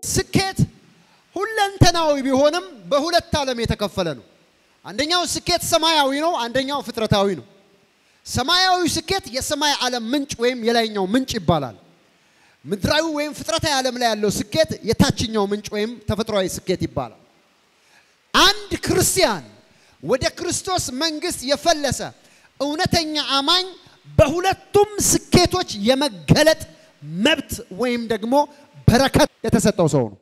ስኬት ሁለንተናዊ ቢሆንም በሁለት ዓለም የተከፈለ ነው። አንደኛው ስኬት ሰማያዊ ነው፣ አንደኛው ፍጥረታዊ ነው። ሰማያዊ ስኬት የሰማይ ዓለም ምንጭ ወይም የላይኛው ምንጭ ይባላል። ምድራዊ ወይም ፍጥረታዊ ዓለም ላይ ያለው ስኬት የታችኛው ምንጭ ወይም ተፈጥሯዊ ስኬት ይባላል። አንድ ክርስቲያን ወደ ክርስቶስ መንግስት የፈለሰ እውነተኛ አማኝ በሁለቱም ስኬቶች የመገለጥ መብት ወይም ደግሞ በረከት የተሰጠው ሰው ነው።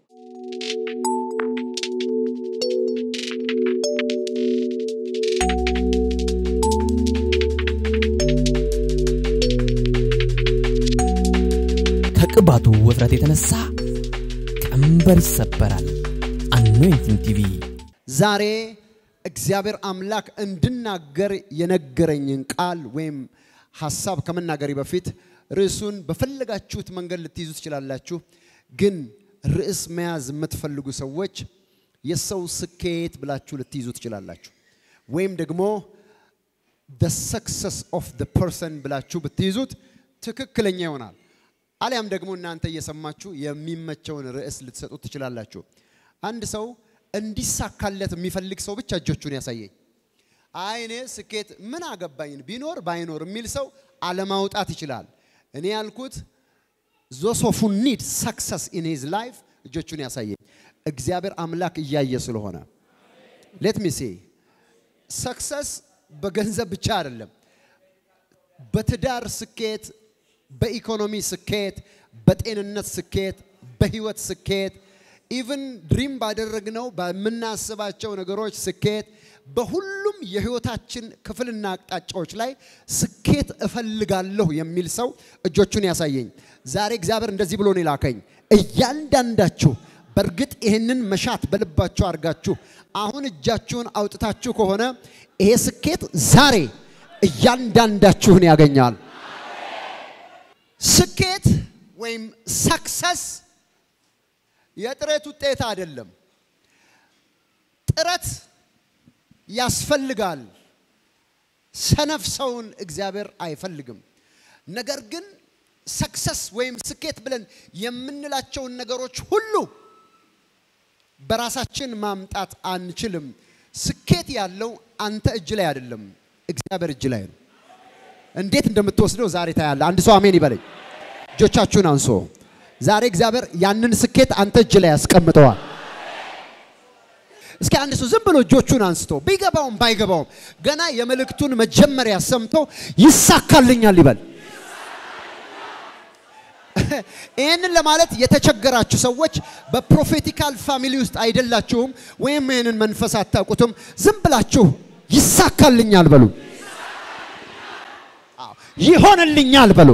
ከቅባቱ ውፍረት የተነሳ ቀንበር ይሰበራል። አኖይንቲንግ ቲቪ ዛሬ እግዚአብሔር አምላክ እንድናገር የነገረኝን ቃል ወይም ሀሳብ ከመናገሬ በፊት ርዕሱን በፈለጋችሁት መንገድ ልትይዙ ትችላላችሁ። ግን ርዕስ መያዝ የምትፈልጉ ሰዎች የሰው ስኬት ብላችሁ ልትይዙ ትችላላችሁ። ወይም ደግሞ the success of the person ብላችሁ ብትይዙት ትክክለኛ ይሆናል። አሊያም ደግሞ እናንተ እየሰማችሁ የሚመቸውን ርዕስ ልትሰጡት ትችላላችሁ። አንድ ሰው እንዲሳካለት የሚፈልግ ሰው ብቻ እጆቹን ያሳየኝ። አይ እኔ ስኬት ምን አገባኝ ቢኖር ባይኖር የሚል ሰው አለማውጣት ይችላል። እኔ ያልኩት ዞስ ኦፍ ሁ ኒድ ሰክሰስ ኢን ሂዝ ላይፍ እጆቹን ያሳየኝ። እግዚአብሔር አምላክ እያየ ስለሆነ ሌት ሚ ሴ ሰክሰስ በገንዘብ ብቻ አይደለም። በትዳር ስኬት፣ በኢኮኖሚ ስኬት፣ በጤንነት ስኬት፣ በህይወት ስኬት ኢቭን ድሪም ባደረግነው በምናስባቸው ነገሮች ስኬት፣ በሁሉም የህይወታችን ክፍልና አቅጣጫዎች ላይ ስኬት እፈልጋለሁ የሚል ሰው እጆቹን ያሳየኝ። ዛሬ እግዚአብሔር እንደዚህ ብሎ ነው የላከኝ። እያንዳንዳችሁ በእርግጥ ይህንን መሻት በልባችሁ አድርጋችሁ አሁን እጃችሁን አውጥታችሁ ከሆነ ይሄ ስኬት ዛሬ እያንዳንዳችሁን ያገኛል። ስኬት ወይም ሰክሰስ የጥረት ውጤት አይደለም። ጥረት ያስፈልጋል። ሰነፍ ሰውን እግዚአብሔር አይፈልግም። ነገር ግን ሰክሰስ ወይም ስኬት ብለን የምንላቸውን ነገሮች ሁሉ በራሳችን ማምጣት አንችልም። ስኬት ያለው አንተ እጅ ላይ አይደለም፣ እግዚአብሔር እጅ ላይ ነው። እንዴት እንደምትወስደው ዛሬ ታያለ። አንድ ሰው አሜን ይበለኝ። እጆቻችሁን አንሶ ዛሬ እግዚአብሔር ያንን ስኬት አንተ እጅ ላይ ያስቀምጠዋል። እስኪ አንድ ሰው ዝም ብሎ እጆቹን አንስቶ ቢገባውም ባይገባውም ገና የመልእክቱን መጀመሪያ ሰምቶ ይሳካልኛል ይበል። ይህንን ለማለት የተቸገራችሁ ሰዎች በፕሮፌቲካል ፋሚሊ ውስጥ አይደላችሁም፣ ወይም ይህንን መንፈስ አታውቁትም። ዝም ብላችሁ ይሳካልኛል በሉ፣ ይሆንልኛል በሉ፣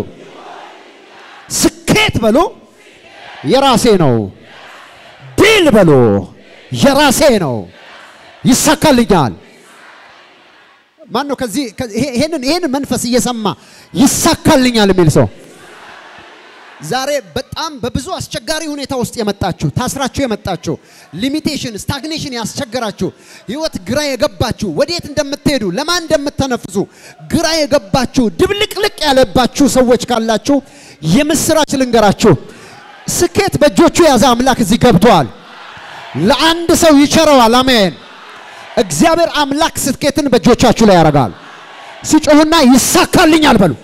ስኬት በሉ፣ የራሴ ነው። ድል በሉ፣ የራሴ ነው፣ ይሳካልኛል። ማን ነው ከዚህ ይሄንን መንፈስ እየሰማ ይሳካልኛል የሚል ሰው? ዛሬ በጣም በብዙ አስቸጋሪ ሁኔታ ውስጥ የመጣችሁ ታስራችሁ የመጣችሁ ሊሚቴሽን ስታግኔሽን ያስቸገራችሁ ህይወት ግራ የገባችሁ ወዴት እንደምትሄዱ ለማን እንደምትተነፍሱ ግራ የገባችሁ ድብልቅልቅ ያለባችሁ ሰዎች ካላችሁ የምስራች ልንገራችሁ። ስኬት በእጆቹ የያዘ አምላክ እዚህ ገብቷል። ለአንድ ሰው ይቸረዋል። አሜን። እግዚአብሔር አምላክ ስኬትን በእጆቻችሁ ላይ ያደርጋል። ሲጮሁና ይሳካልኛል በሉ።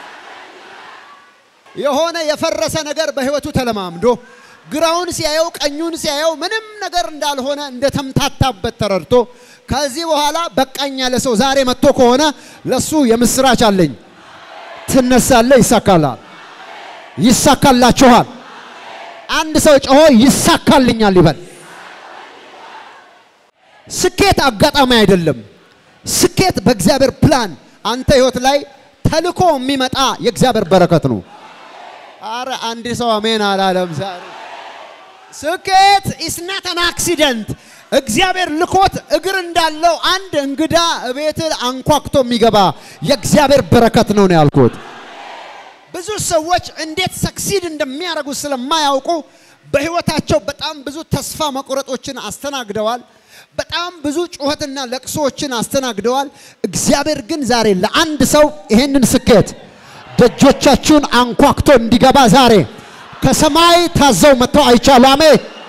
የሆነ የፈረሰ ነገር በህይወቱ ተለማምዶ ግራውን ሲያየው ቀኙን ሲያየው ምንም ነገር እንዳልሆነ እንደተምታታበት ተረድቶ ከዚህ በኋላ በቃኝ ያለ ሰው ዛሬ መጥቶ ከሆነ ለሱ የምስራች አለኝ። ትነሳለ፣ ይሳካላል፣ ይሳካላችኋል። አንድ ሰው ጮሆ ይሳካልኛል ይበል። ስኬት አጋጣሚ አይደለም። ስኬት በእግዚአብሔር ፕላን አንተ ህይወት ላይ ተልኮ የሚመጣ የእግዚአብሔር በረከት ነው። አረ አንድ ሰው አሜን አላለም ዛሬ። ስኬት ኢስ ናት አን አክሲደንት። እግዚአብሔር ልኮት እግር እንዳለው አንድ እንግዳ እቤት አንኳኩቶ የሚገባ የእግዚአብሔር በረከት ነው ነው ያልኩት። ብዙ ሰዎች እንዴት ሰክሲድ እንደሚያደርጉ ስለማያውቁ በህይወታቸው በጣም ብዙ ተስፋ መቁረጦችን አስተናግደዋል። በጣም ብዙ ጩኸትና ለቅሶዎችን አስተናግደዋል። እግዚአብሔር ግን ዛሬ ለአንድ ሰው ይሄንን ስኬት ደጆቻችሁን አንኳክቶ እንዲገባ ዛሬ ከሰማይ ታዘው መጥተው አይቻሉ። አሜን።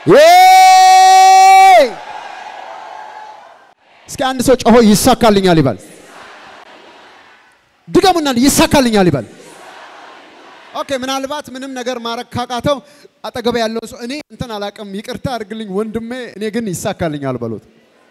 ዬይ! እስኪ አንድ ሰው ጮሆ ይሳካልኛል ይበል። ድገሙና ይሳካልኛል ይበል። ኦኬ፣ ምናልባት ምንም ነገር ማድረግ ካቃተው አጠገብ ያለው ሰው እኔ እንትን አላቅም ይቅርታ አድርግልኝ ወንድሜ፣ እኔ ግን ይሳካልኛል በሉት።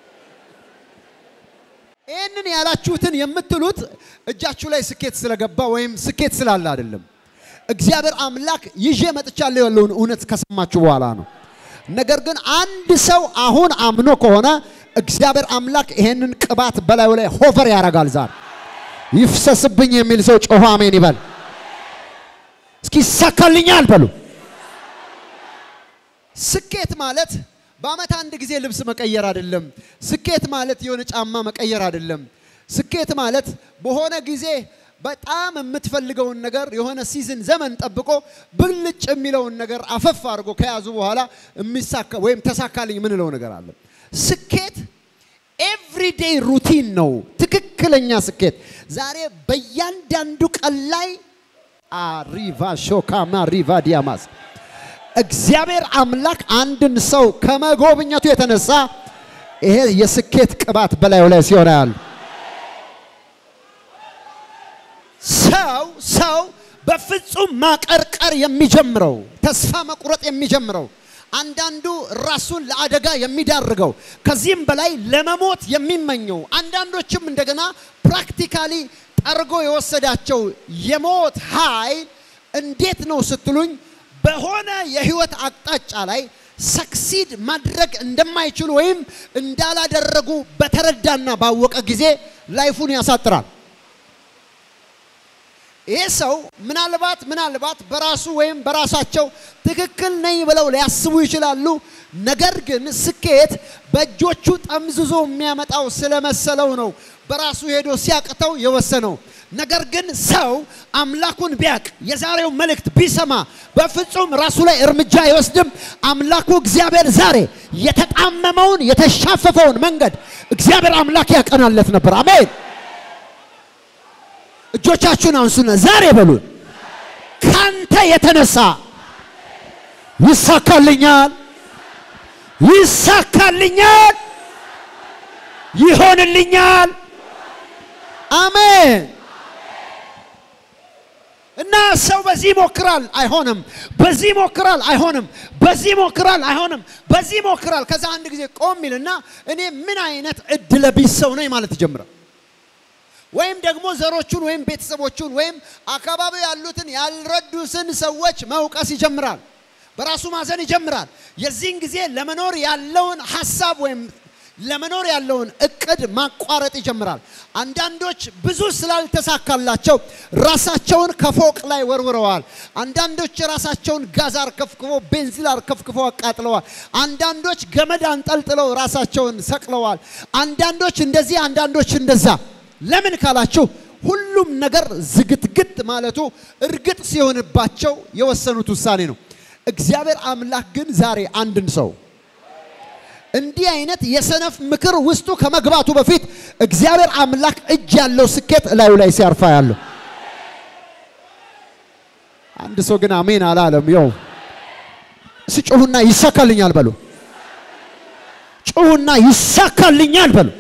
ይህንን ያላችሁትን የምትሉት እጃችሁ ላይ ስኬት ስለገባ ወይም ስኬት ስላለ አይደለም። እግዚአብሔር አምላክ ይዤ መጥቻለሁ ያለውን እውነት ከሰማችሁ በኋላ ነው። ነገር ግን አንድ ሰው አሁን አምኖ ከሆነ እግዚአብሔር አምላክ ይሄንን ቅባት በላዩ ላይ ሆቨር ያደርጋል። ዛሬ ይፍሰስብኝ የሚል ሰው ጮሆ አሜን ይበል። እስኪ ይሳካልኛል በሉ። ስኬት ማለት በአመት አንድ ጊዜ ልብስ መቀየር አይደለም። ስኬት ማለት የሆነ ጫማ መቀየር አይደለም። ስኬት ማለት በሆነ ጊዜ በጣም የምትፈልገውን ነገር የሆነ ሲዝን ዘመን ጠብቆ ብልጭ የሚለውን ነገር አፈፍ አድርጎ ከያዙ በኋላ የሚሳካ ወይም ተሳካልኝ የምንለው ነገር አለ። ስኬት ኤቭሪዴይ ሩቲን ነው። ትክክለኛ ስኬት ዛሬ በእያንዳንዱ ቀን ላይ አሪቫ ሾካማ ሪቫ ዲያማስ እግዚአብሔር አምላክ አንድን ሰው ከመጎብኘቱ የተነሳ ይሄ የስኬት ቅባት በላዩ ላይ ሲሆን ያሉ ሰው ሰው በፍጹም ማቀርቀር የሚጀምረው ተስፋ መቁረጥ የሚጀምረው አንዳንዱ ራሱን ለአደጋ የሚዳርገው ከዚህም በላይ ለመሞት የሚመኘው አንዳንዶችም እንደገና ፕራክቲካሊ ጠርጎ የወሰዳቸው የሞት ኃይል እንዴት ነው ስትሉኝ በሆነ የህይወት አቅጣጫ ላይ ሰክሲድ ማድረግ እንደማይችሉ ወይም እንዳላደረጉ በተረዳና ባወቀ ጊዜ ላይፉን ያሳጥራል። ይህ ሰው ምናልባት ምናልባት በራሱ ወይም በራሳቸው ትክክል ነኝ ብለው ሊያስቡ ይችላሉ። ነገር ግን ስኬት በእጆቹ ጠምዝዞ የሚያመጣው ስለመሰለው ነው በራሱ ሄዶ ሲያቅተው የወሰነው። ነገር ግን ሰው አምላኩን ቢያቅ የዛሬው መልእክት ቢሰማ በፍጹም ራሱ ላይ እርምጃ አይወስድም። አምላኩ እግዚአብሔር ዛሬ የተጣመመውን የተሻፈፈውን መንገድ እግዚአብሔር አምላክ ያቀናለት ነበር። አሜን። እጆቻችሁን አንሱና ዛሬ በሉን፣ ካንተ የተነሳ ይሳካልኛል፣ ይሳካልኛል፣ ይሆንልኛል። አሜን። እና ሰው በዚህ ይሞክራል፣ አይሆንም። በዚህ ይሞክራል፣ አይሆንም። በዚህ ይሞክራል፣ አይሆንም። በዚህ ይሞክራል። ከዛ አንድ ጊዜ ቆም ይልና እኔ ምን አይነት እድለ ቢስ ሰው ነኝ ማለት ይጀምራል። ወይም ደግሞ ዘሮቹን ወይም ቤተሰቦቹን ወይም አካባቢ ያሉትን ያልረዱትን ሰዎች መውቀስ ይጀምራል። በራሱ ማዘን ይጀምራል። የዚህን ጊዜ ለመኖር ያለውን ሀሳብ ወይም ለመኖር ያለውን እቅድ ማቋረጥ ይጀምራል። አንዳንዶች ብዙ ስላልተሳካላቸው ራሳቸውን ከፎቅ ላይ ወርውረዋል። አንዳንዶች ራሳቸውን ጋዝ አርከፍክፎ ቤንዚል አርከፍክፎ አቃጥለዋል። አንዳንዶች ገመድ አንጠልጥለው ራሳቸውን ሰቅለዋል። አንዳንዶች እንደዚህ፣ አንዳንዶች እንደዛ። ለምን ካላችሁ ሁሉም ነገር ዝግትግት ማለቱ እርግጥ ሲሆንባቸው የወሰኑት ውሳኔ ነው። እግዚአብሔር አምላክ ግን ዛሬ አንድን ሰው እንዲህ አይነት የሰነፍ ምክር ውስጡ ከመግባቱ በፊት እግዚአብሔር አምላክ እጅ ያለው ስኬት እላዩ ላይ ሲያርፋ ያለው አንድ ሰው ግን አሜን አላለም። ይው ስጩሁና ይሳካልኛል በሉ። ጩሁና ይሳካልኛል በሉ።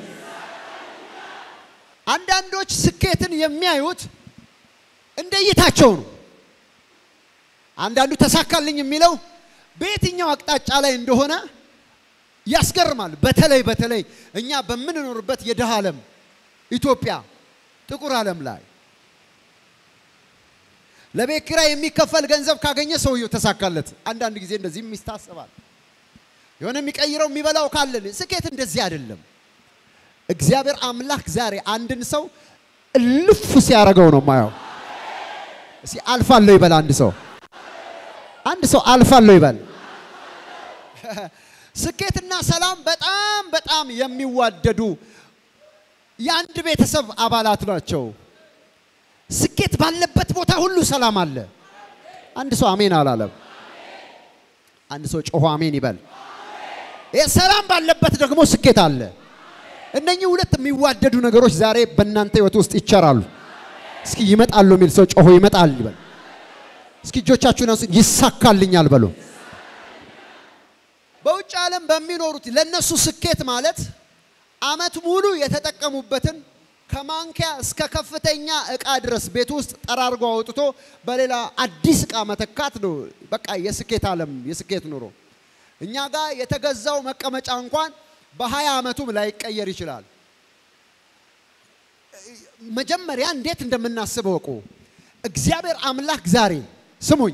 አንዳንዶች ስኬትን የሚያዩት እንደ እይታቸው ነው። አንዳንዱ ተሳካልኝ የሚለው በየትኛው አቅጣጫ ላይ እንደሆነ ያስገርማል። በተለይ በተለይ እኛ በምንኖርበት የድሃ ዓለም ኢትዮጵያ ጥቁር ዓለም ላይ ለቤት ኪራይ የሚከፈል ገንዘብ ካገኘ ሰውየው ተሳካለት። አንዳንድ ጊዜ እንደዚህም ይታሰባል። የሆነ የሚቀይረው የሚበላው ካለ ስኬት እንደዚህ አይደለም። እግዚአብሔር አምላክ ዛሬ አንድን ሰው እልፍ ሲያደርገው ነው ማየው። እስኪ አልፋለሁ ይበል አንድ ሰው አንድ ሰው አልፋለሁ ይበል። ስኬትና ሰላም በጣም በጣም የሚዋደዱ የአንድ ቤተሰብ አባላት ናቸው። ስኬት ባለበት ቦታ ሁሉ ሰላም አለ። አንድ ሰው አሜን አላለም። አንድ ሰው ጮሆ አሜን ይበል። ሰላም ባለበት ደግሞ ስኬት አለ። እነኚህ ሁለት የሚዋደዱ ነገሮች ዛሬ በእናንተ ህይወት ውስጥ ይቸራሉ። እስኪ ይመጣሉ የሚል ሰው ጮሆ ይመጣል ይበል። እስኪ እጆቻችሁን አንሱ። ይሳካልኛል በሉ። በውጭ ዓለም በሚኖሩት ለነሱ ስኬት ማለት አመት ሙሉ የተጠቀሙበትን ከማንኪያ እስከ ከፍተኛ እቃ ድረስ ቤት ውስጥ ጠራርጎ አውጥቶ በሌላ አዲስ እቃ መተካት ነው። በቃ የስኬት ዓለም የስኬት ኑሮ። እኛ ጋር የተገዛው መቀመጫ እንኳን በሀያ ዓመቱም ላይቀየር ይችላል። መጀመሪያ እንዴት እንደምናስብ እወቁ። እግዚአብሔር አምላክ ዛሬ ስሙኝ፣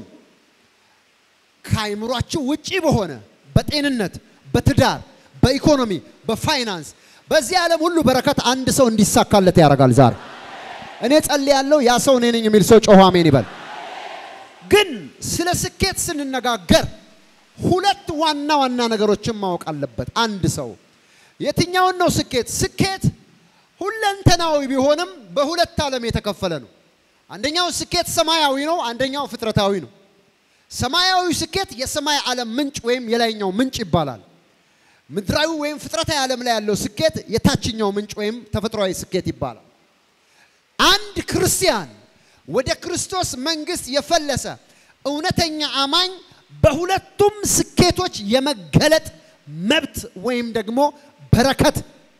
ከአይምሯችሁ ውጪ በሆነ በጤንነት፣ በትዳር፣ በኢኮኖሚ፣ በፋይናንስ በዚህ ዓለም ሁሉ በረከት አንድ ሰው እንዲሳካለት ያደርጋል። ዛሬ እኔ ጸልያለሁ፣ ያ ሰው እኔ ነኝ የሚል ሰው ጮሆ አሜን ይበል። ግን ስለ ስኬት ስንነጋገር ሁለት ዋና ዋና ነገሮችን ማወቅ አለበት አንድ ሰው። የትኛውን ነው ስኬት? ስኬት ሁለንተናዊ ቢሆንም በሁለት ዓለም የተከፈለ ነው። አንደኛው ስኬት ሰማያዊ ነው፣ አንደኛው ፍጥረታዊ ነው። ሰማያዊ ስኬት የሰማይ ዓለም ምንጭ ወይም የላይኛው ምንጭ ይባላል። ምድራዊ ወይም ፍጥረታዊ ዓለም ላይ ያለው ስኬት የታችኛው ምንጭ ወይም ተፈጥሯዊ ስኬት ይባላል። አንድ ክርስቲያን ወደ ክርስቶስ መንግስት የፈለሰ እውነተኛ አማኝ በሁለቱም ስኬቶች የመገለጥ መብት ወይም ደግሞ በረከት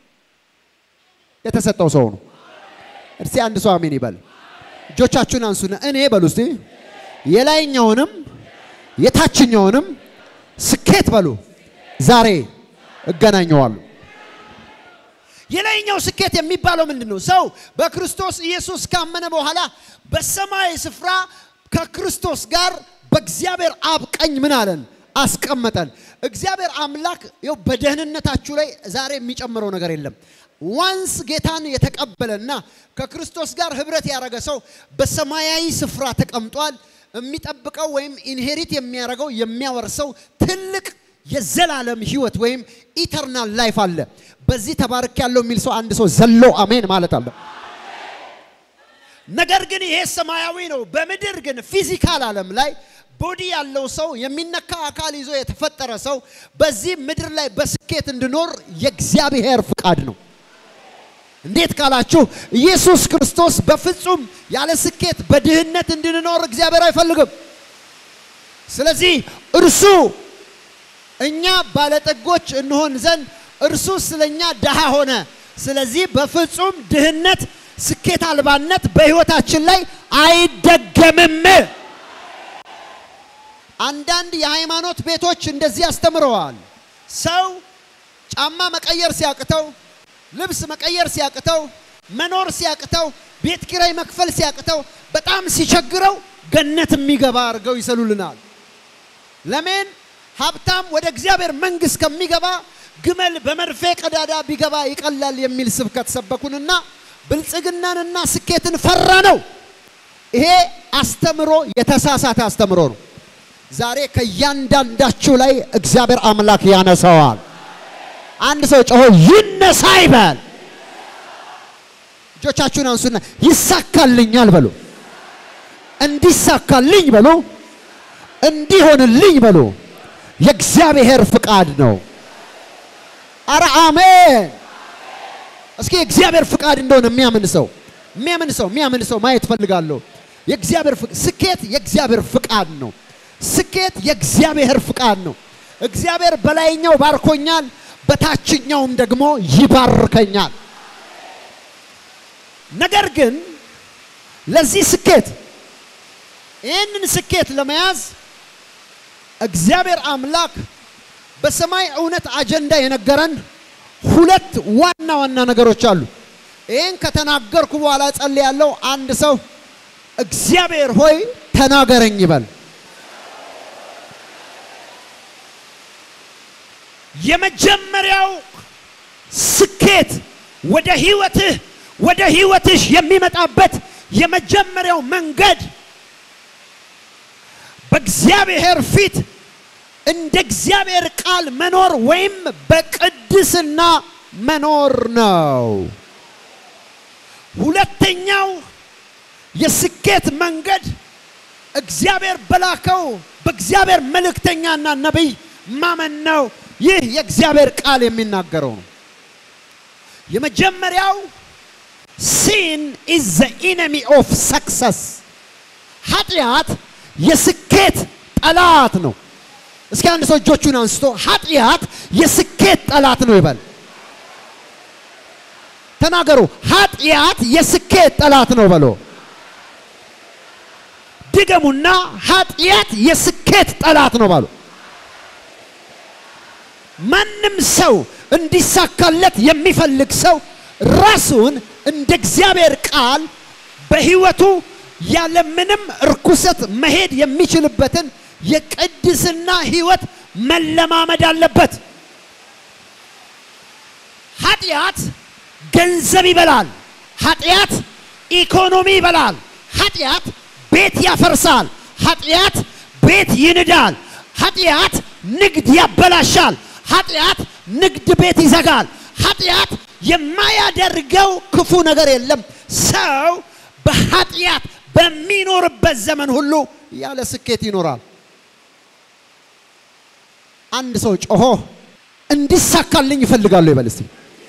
የተሰጠው ሰው ነው። እስቲ አንድ ሰው አሜን ይበል። እጆቻችሁን አንሱና እኔ በሉ እስቲ የላይኛውንም የታችኛውንም ስኬት በሉ ዛሬ እገናኘዋለሁ። የላይኛው ስኬት የሚባለው ምንድን ነው? ሰው በክርስቶስ ኢየሱስ ካመነ በኋላ በሰማይ ስፍራ ከክርስቶስ ጋር በእግዚአብሔር አብ ቀኝ ምን አለን? አስቀመጠን። እግዚአብሔር አምላክ ይኸው በደህንነታችሁ ላይ ዛሬ የሚጨምረው ነገር የለም። ዋንስ ጌታን የተቀበለና ከክርስቶስ ጋር ህብረት ያደረገ ሰው በሰማያዊ ስፍራ ተቀምጧል። የሚጠብቀው ወይም ኢንሄሪት የሚያደርገው የሚያወርሰው ትልቅ የዘላለም ህይወት ወይም ኢተርናል ላይፍ አለ። በዚህ ተባርክ ያለው የሚል ሰው አንድ ሰው ዘሎ አሜን ማለት አለ። ነገር ግን ይሄ ሰማያዊ ነው። በምድር ግን ፊዚካል ዓለም ላይ ቦዲ ያለው ሰው የሚነካ አካል ይዞ የተፈጠረ ሰው በዚህ ምድር ላይ በስኬት እንዲኖር የእግዚአብሔር ፍቃድ ነው። እንዴት ካላችሁ ኢየሱስ ክርስቶስ በፍጹም ያለ ስኬት በድህነት እንድንኖር እግዚአብሔር አይፈልግም። ስለዚህ እርሱ እኛ ባለጠጎች እንሆን ዘንድ እርሱ ስለኛ ድሃ ሆነ። ስለዚህ በፍጹም ድህነት፣ ስኬት አልባነት በህይወታችን ላይ አይደገምም። አንዳንድ የሃይማኖት ቤቶች እንደዚህ አስተምረዋል። ሰው ጫማ መቀየር ሲያቅተው፣ ልብስ መቀየር ሲያቅተው፣ መኖር ሲያቅተው፣ ቤት ኪራይ መክፈል ሲያቅተው፣ በጣም ሲቸግረው ገነት የሚገባ አድርገው ይሰሉልናል። ለምን? ሀብታም ወደ እግዚአብሔር መንግስት ከሚገባ ግመል በመርፌ ቀዳዳ ቢገባ ይቀላል የሚል ስብከት ሰበኩንና ብልጽግናንና ስኬትን ፈራ ነው። ይሄ አስተምሮ የተሳሳተ አስተምሮ ነው። ዛሬ ከእያንዳንዳችሁ ላይ እግዚአብሔር አምላክ ያነሳዋል። አንድ ሰው ጮሆ ይነሳ ይበል። እጆቻችሁን አንሱና ይሳካልኛል በሉ። እንዲሳካልኝ በሉ። እንዲሆንልኝ በሉ። የእግዚአብሔር ፍቃድ ነው። አረ አሜን። እስኪ የእግዚአብሔር ፍቃድ እንደሆነ የሚያምን ሰው የሚያምን ሰው የሚያምን ሰው ማየት ፈልጋለሁ። የእግዚአብሔር ስኬት የእግዚአብሔር ፍቃድ ነው። ስኬት የእግዚአብሔር ፍቃድ ነው። እግዚአብሔር በላይኛው ባርኮኛል፣ በታችኛውም ደግሞ ይባርከኛል። ነገር ግን ለዚህ ስኬት ይህንን ስኬት ለመያዝ እግዚአብሔር አምላክ በሰማይ እውነት አጀንዳ የነገረን ሁለት ዋና ዋና ነገሮች አሉ። ይህን ከተናገርኩ በኋላ ጸልያለሁ። አንድ ሰው እግዚአብሔር ሆይ ተናገረኝ ይበል። የመጀመሪያው ስኬት ወደ ህይወትህ ወደ ህይወትሽ የሚመጣበት የመጀመሪያው መንገድ በእግዚአብሔር ፊት እንደ እግዚአብሔር ቃል መኖር ወይም በቅድስና መኖር ነው። ሁለተኛው የስኬት መንገድ እግዚአብሔር በላከው በእግዚአብሔር መልእክተኛና ነቢይ ማመን ነው። ይህ የእግዚአብሔር ቃል የሚናገረው ነው። የመጀመሪያው ሲን ኢዝ ዘ ኢነሚ ኦፍ ሰክሰስ፣ ኃጢአት የስኬት ጠላት ነው። እስኪ አንድ ሰው እጆቹን አንስቶ ኃጢአት የስኬት ጠላት ነው ይበል። ተናገሩ። ኃጢአት የስኬት ጠላት ነው በሎ። ድገሙና ኃጢአት የስኬት ጠላት ነው በሎ። ማንም ሰው እንዲሳካለት የሚፈልግ ሰው ራሱን እንደ እግዚአብሔር ቃል በሕይወቱ ያለምንም እርኩሰት መሄድ የሚችልበትን የቅድስና ሕይወት መለማመድ አለበት። ኃጢአት ገንዘብ ይበላል። ኃጢአት ኢኮኖሚ ይበላል። ኃጢአት ቤት ያፈርሳል። ኃጢአት ቤት ይንዳል። ኃጢአት ንግድ ያበላሻል። ኃጢአት ንግድ ቤት ይዘጋል። ኃጢአት የማያደርገው ክፉ ነገር የለም። ሰው በኃጢአት በሚኖርበት ዘመን ሁሉ ያለ ስኬት ይኖራል። አንድ ሰው ጮሆ እንዲሳካልኝ ይፈልጋሉ ይበል እስቲ።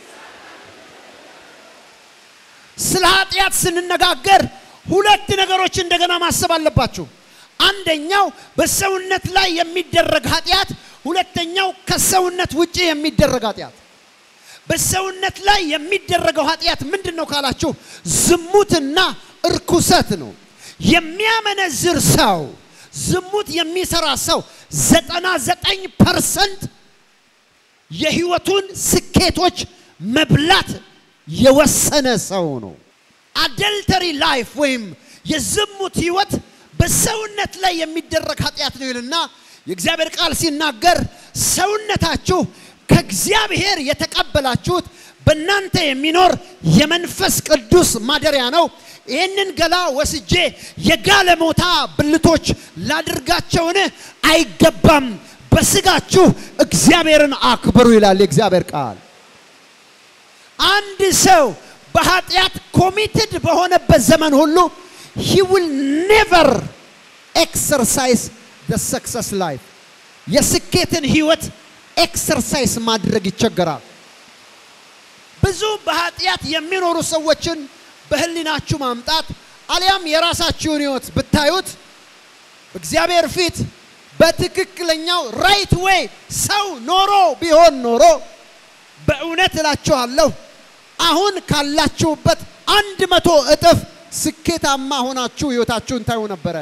ስለ ኃጢአት ስንነጋገር ሁለት ነገሮች እንደገና ማሰብ አለባችሁ። አንደኛው በሰውነት ላይ የሚደረግ ኃጢአት፣ ሁለተኛው ከሰውነት ውጪ የሚደረግ ኃጢአት። በሰውነት ላይ የሚደረገው ኃጢአት ምንድን ነው ካላችሁ ዝሙትና እርኩሰት ነው። የሚያመነዝር ሰው ዝሙት የሚሰራ ሰው ዘጠና ዘጠኝ ፐርሰንት የህይወቱን ስኬቶች መብላት የወሰነ ሰው ነው። አደልተሪ ላይፍ ወይም የዝሙት ህይወት በሰውነት ላይ የሚደረግ ኃጢአት ነው ይልና የእግዚአብሔር ቃል ሲናገር ሰውነታችሁ ከእግዚአብሔር የተቀበላችሁት በእናንተ የሚኖር የመንፈስ ቅዱስ ማደሪያ ነው። ይህንን ገላ ወስጄ የጋለሞታ ብልቶች ላድርጋቸውን አይገባም። በስጋችሁ እግዚአብሔርን አክብሩ ይላል የእግዚአብሔር ቃል። አንድ ሰው በኃጢአት ኮሚትድ በሆነበት ዘመን ሁሉ he will never exercise the success life የስኬትን ህይወት ኤክሰርሳይዝ ማድረግ ይቸገራል። ብዙ በኃጢአት የሚኖሩ ሰዎችን በህሊናችሁ ማምጣት አሊያም የራሳችሁን ህይወት ብታዩት እግዚአብሔር ፊት በትክክለኛው ራይት ዌይ ሰው ኖሮ ቢሆን ኖሮ በእውነት እላችኋለሁ አሁን ካላችሁበት አንድ መቶ እጥፍ ስኬታማ ሆናችሁ ህይወታችሁን ታዩ ነበረ።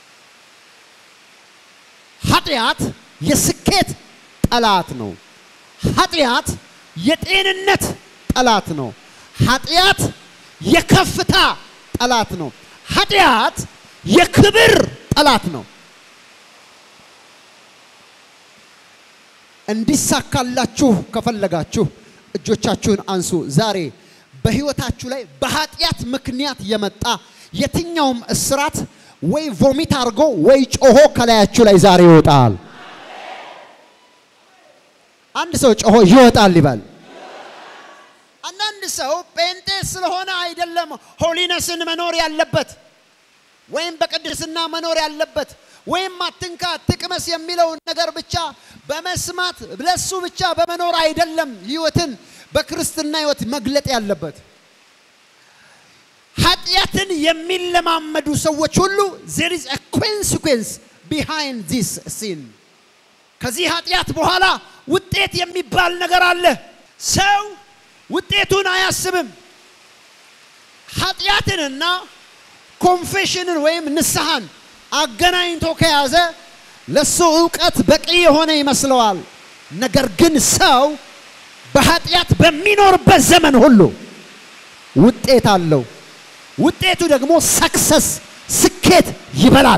ኃጢአት የስኬት ጠላት ነው። ኃጢአት የጤንነት ጠላት ነው። ኃጢአት የከፍታ ጠላት ነው። ኃጢአት የክብር ጠላት ነው። እንዲሳካላችሁ ከፈለጋችሁ እጆቻችሁን አንሱ። ዛሬ በህይወታችሁ ላይ በኃጢአት ምክንያት የመጣ የትኛውም እስራት ወይ ቮሚት አድርጎ ወይ ጮሆ ከላያችሁ ላይ ዛሬ ይወጣል። አንድ ሰው ጮሆ ይወጣል ይበል። አንዳንድ ሰው ጴንጤ ስለሆነ አይደለም ሆሊነስን መኖር ያለበት ወይም በቅድስና መኖር ያለበት ወይም አትንካ አትቅመስ የሚለውን ነገር ብቻ በመስማት ለሱ ብቻ በመኖር አይደለም ህይወትን በክርስትና ህይወት መግለጥ ያለበት። ኃጢአትን የሚለማመዱ ሰዎች ሁሉ there is a consequence behind this sin ከዚህ ኃጢአት በኋላ ውጤት የሚባል ነገር አለ። ሰው ውጤቱን አያስብም። ኃጢአትንና ኮንፌሽንን ወይም ንስሐን አገናኝቶ ከያዘ ለሱ እውቀት በቂ የሆነ ይመስለዋል። ነገር ግን ሰው በኃጢአት በሚኖርበት ዘመን ሁሉ ውጤት አለው። ውጤቱ ደግሞ ሰክሰስ ስኬት ይበላል።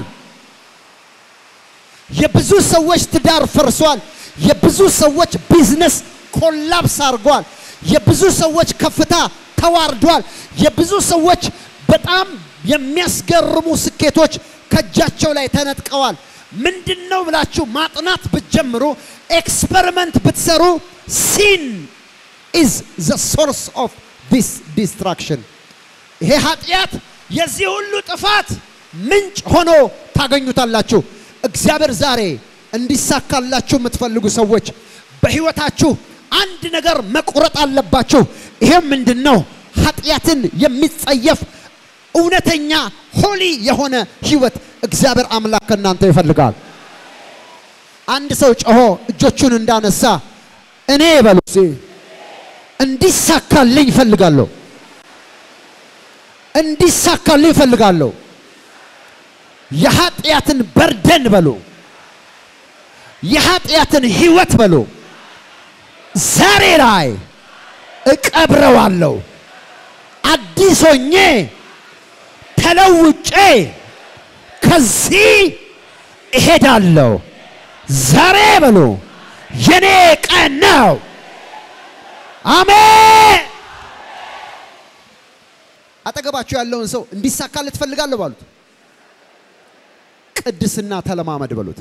የብዙ ሰዎች ትዳር ፈርሷል። የብዙ ሰዎች ቢዝነስ ኮላፕስ አድርጓል። የብዙ ሰዎች ከፍታ ተዋርዷል። የብዙ ሰዎች በጣም የሚያስገርሙ ስኬቶች ከእጃቸው ላይ ተነጥቀዋል። ምንድን ነው ብላችሁ ማጥናት ብትጀምሩ፣ ኤክስፐሪመንት ብትሰሩ ሲን ኢዝ ዘ ሶርስ ኦፍ ዲስ ዲስትራክሽን ይሄ ኃጢአት የዚህ ሁሉ ጥፋት ምንጭ ሆኖ ታገኙታላችሁ። እግዚአብሔር ዛሬ እንዲሳካላችሁ የምትፈልጉ ሰዎች በህይወታችሁ አንድ ነገር መቁረጥ አለባችሁ። ይሄም ምንድን ነው? ኃጢአትን የሚጸየፍ እውነተኛ ሆሊ የሆነ ህይወት እግዚአብሔር አምላክ ከእናንተ ይፈልጋል። አንድ ሰው ጮሆ እጆቹን እንዳነሳ እኔ በሉ እስኪ እንዲሳካልኝ እፈልጋለሁ፣ እንዲሳካልኝ እፈልጋለሁ። የኃጢአትን በርደን በሉ፣ የኃጢአትን ህይወት በሉ ዛሬ ላይ እቀብረዋለሁ። አዲስ ሆኜ ተለውጬ ከዚህ እሄዳለሁ። ዛሬ በሉ የኔ ቀን ነው። አሜን። አጠገባችሁ ያለውን ሰው እንዲሳካልህ ትፈልጋለህ ባሉት፣ ቅድስና ተለማመድ በሉት።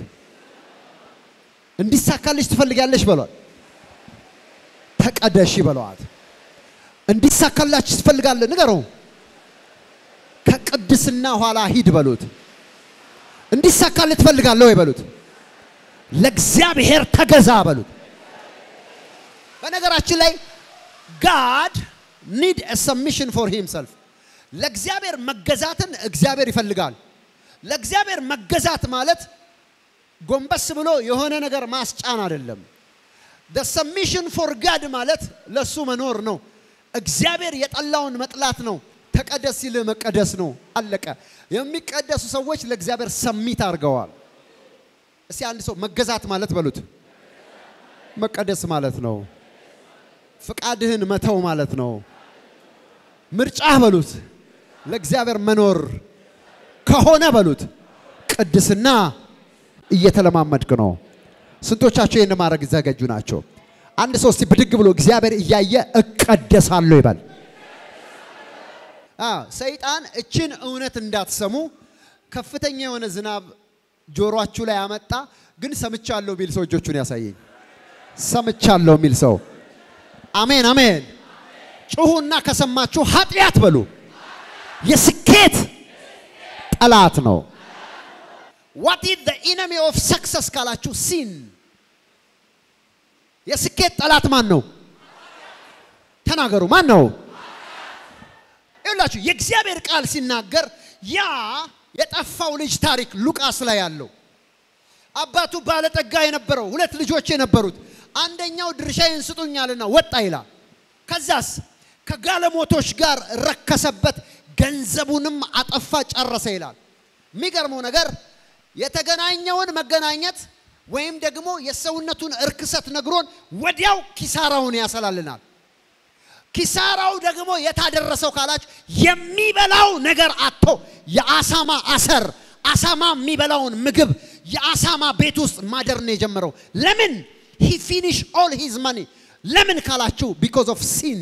እንዲሳካልሽ ትፈልጋለሽ በሏት። ተቀደሺ በለዋት። እንዲሳካላችሁ ትፈልጋለህ ንገረው። ከቅድስና ኋላ ሂድ በሉት። እንዲሳካልህ ትፈልጋለህ ወይ በሉት። ለእግዚአብሔር ተገዛ በሉት። በነገራችን ላይ ጋድ ኒድ ሰሚሽን ፎር ሂምሰልፍ ለእግዚአብሔር መገዛትን እግዚአብሔር ይፈልጋል። ለእግዚአብሔር መገዛት ማለት ጎንበስ ብሎ የሆነ ነገር ማስጫን አይደለም። ደ ሰሚሽን ፎር ጋድ ማለት ለሱ መኖር ነው። እግዚአብሔር የጠላውን መጥላት ነው። ተቀደስ ሲል መቀደስ ነው። አለቀ። የሚቀደሱ ሰዎች ለእግዚአብሔር ሰሚት አድርገዋል። እስቲ አንድ ሰው መገዛት ማለት በሉት፣ መቀደስ ማለት ነው። ፍቃድህን መተው ማለት ነው። ምርጫህ በሉት፣ ለእግዚአብሔር መኖር ከሆነ በሉት፣ ቅድስና እየተለማመድክ ነው። ስንቶቻቸው ይህን ማድረግ ዘገጁ ናቸው? አንድ ሰው እስቲ ብድግ ብሎ እግዚአብሔር እያየ እቀደሳለሁ ይበል። ሰይጣን እችን እውነት እንዳትሰሙ ከፍተኛ የሆነ ዝናብ ጆሮአችሁ ላይ ያመጣ። ግን ሰምቻለሁ የሚል ሰው እጆቹን ያሳየኝ። ሰምቻለሁ የሚል ሰው አሜን፣ አሜን። ጩሁና ከሰማችሁ ኃጢአት በሉ የስኬት ጠላት ነው። ዋት ኢዝ ዘ ኢነሚ ኦፍ ሰክሰስ ካላችሁ ሲን የስኬት ጠላት ማን ነው? ተናገሩ። ማን ነው? ይኸውላችሁ የእግዚአብሔር ቃል ሲናገር ያ የጠፋው ልጅ ታሪክ ሉቃስ ላይ ያለው አባቱ ባለጠጋ የነበረው ሁለት ልጆች የነበሩት አንደኛው ድርሻዬን ስጡኛልና ወጣ ይላል። ከዛስ ከጋለሞቶች ጋር ረከሰበት፣ ገንዘቡንም አጠፋ፣ ጨረሰ ይላል። የሚገርመው ነገር የተገናኘውን መገናኘት ወይም ደግሞ የሰውነቱን እርክሰት ነግሮን ወዲያው ኪሳራውን ያሰላልናል። ኪሳራው ደግሞ የታደረሰው ካላችሁ የሚበላው ነገር አጥቶ የአሳማ አሰር አሳማ የሚበላውን ምግብ የአሳማ ቤት ውስጥ ማደር ነው የጀመረው። ለምን ሂ ፊኒሽ ኦል ሂዝ ማኒ ለምን ካላችሁ ቢኮዝ ኦፍ ሲን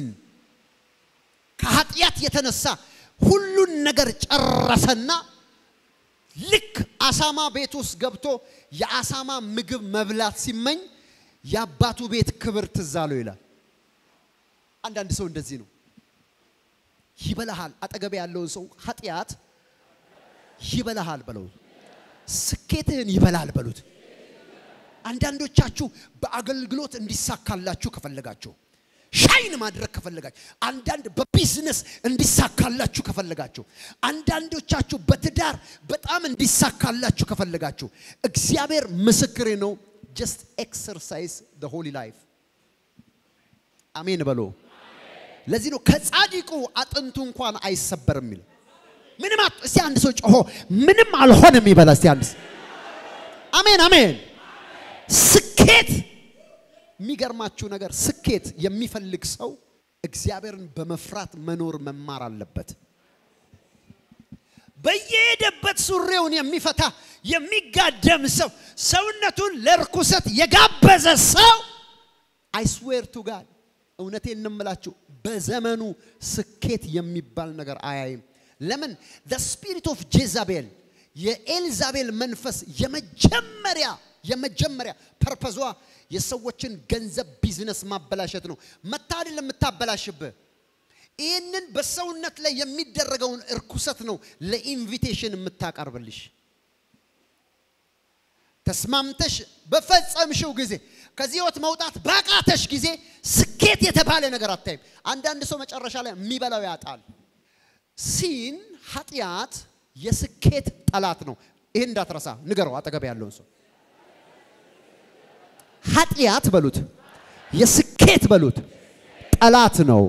ከኃጢአት የተነሳ ሁሉን ነገር ጨረሰና ልክ አሳማ ቤት ውስጥ ገብቶ የአሳማ ምግብ መብላት ሲመኝ የአባቱ ቤት ክብር ትዝ አለው ይላል። አንዳንድ ሰው እንደዚህ ነው። ይበላሃል። አጠገቤ ያለውን ሰው ኃጢአት ይበላሃል በለው። ስኬትህን ይበላል በሉት። አንዳንዶቻችሁ በአገልግሎት እንዲሳካላችሁ ከፈለጋችሁ ሻይን ማድረግ ከፈለጋችሁ፣ አንዳንድ በቢዝነስ እንዲሳካላችሁ ከፈለጋችሁ፣ አንዳንዶቻችሁ በትዳር በጣም እንዲሳካላችሁ ከፈለጋችሁ፣ እግዚአብሔር ምስክሬ ነው። ጀስት ኤክሰርሳይዝ ዘ ሆሊ ላይፍ። አሜን በሎ። ለዚህ ነው ከጻድቁ አጥንቱ እንኳን አይሰበርም የሚል ምንም እስቲ አንድ ሰው ጮሆ ምንም አልሆነም ይበላ። እስቲ አንድ አሜን አሜን። ስኬት የሚገርማችሁ ነገር ስኬት የሚፈልግ ሰው እግዚአብሔርን በመፍራት መኖር መማር አለበት። በየሄደበት ሱሪውን የሚፈታ የሚጋደም ሰው ሰውነቱን ለርኩሰት የጋበዘ ሰው አይስዌር ቱ ጋድ እውነቴን እንምላችሁ በዘመኑ ስኬት የሚባል ነገር አያይም። ለምን ዘ ስፒሪት ኦፍ ጄዛቤል የኤልዛቤል መንፈስ የመጀመሪያ የመጀመሪያ ፐርፐዟ የሰዎችን ገንዘብ ቢዝነስ ማበላሸት ነው። መታ አይደለም የምታበላሽብህ። ይህንን በሰውነት ላይ የሚደረገውን እርኩሰት ነው ለኢንቪቴሽን የምታቀርብልሽ። ተስማምተሽ በፈጸምሽው ጊዜ ከዚህ ህይወት መውጣት ባቃተሽ ጊዜ ስኬት የተባለ ነገር አታይም። አንዳንድ ሰው መጨረሻ ላይ የሚበላው ያጣል። ሲን ኃጢአት የስኬት ጠላት ነው። ይህን እንዳትረሳ ንገረው፣ አጠገብ ያለውን ሰው ኃጢአት በሉት የስኬት በሉት ጠላት ነው።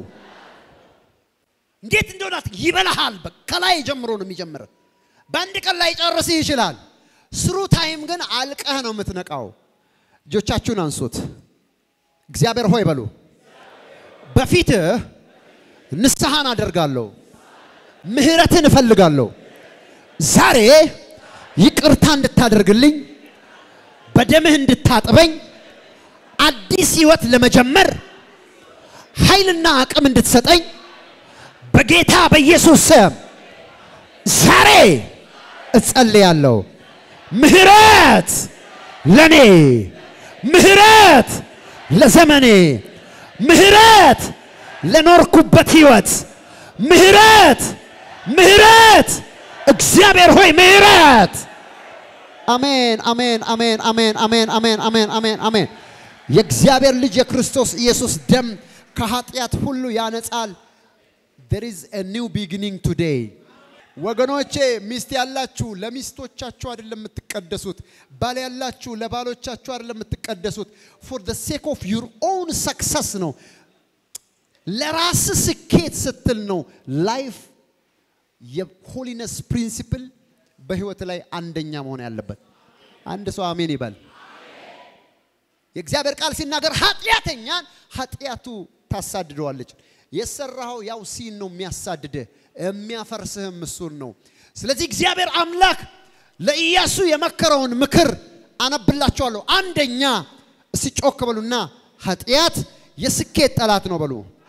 እንዴት እንደሆነ ይበላሃል። በ- ከላይ ጀምሮ ነው የሚጀምር። በአንድ ቀን ላይ ጨርስህ ይችላል። ስሩ ታይም ግን አልቀህ ነው የምትነቃው። እጆቻችሁን አንሱት። እግዚአብሔር ሆይ በሉ። በፊትህ ንስሐን አደርጋለሁ፣ ምህረትን እፈልጋለሁ። ዛሬ ይቅርታ እንድታደርግልኝ፣ በደምህ እንድታጥበኝ፣ አዲስ ህይወት ለመጀመር ኃይልና አቅም እንድትሰጠኝ በጌታ በኢየሱስ ስም ዛሬ እጸልያለሁ። ምህረት ለኔ፣ ምህረት ለዘመኔ፣ ምህረት ለኖርኩበት ህይወት፣ ምህረት ምህረት፣ እግዚአብሔር ሆይ ምህረት። አሜን አሜን አሜን አሜን አሜን አሜን አሜን አሜን አሜን። የእግዚአብሔር ልጅ የክርስቶስ ኢየሱስ ደም ከኃጢአት ሁሉ ያነጻል። there is a new beginning today ወገኖቼ ሚስት ያላችሁ ለሚስቶቻችሁ አይደለም የምትቀደሱት ባል ያላችሁ ለባሎቻችሁ አይደለም የምትቀደሱት for the sake of your own success ነው ለራስ ስኬት ስትል ነው ላይፍ የሆሊነስ ፕሪንሲፕል በህይወት ላይ አንደኛ መሆን ያለበት አንድ ሰው አሜን ይበል የእግዚአብሔር ቃል ሲናገር ኃጢአተኛን ኃጢአቱ ታሳድደዋለች። የሰራኸው ያው ሲን ነው የሚያሳድድህ፣ የሚያፈርስህም እሱን ነው። ስለዚህ እግዚአብሔር አምላክ ለኢያሱ የመከረውን ምክር አነብላችኋለሁ። አንደኛ እስቲ ጮክ በሉና ኃጢአት የስኬት ጠላት ነው በሉ።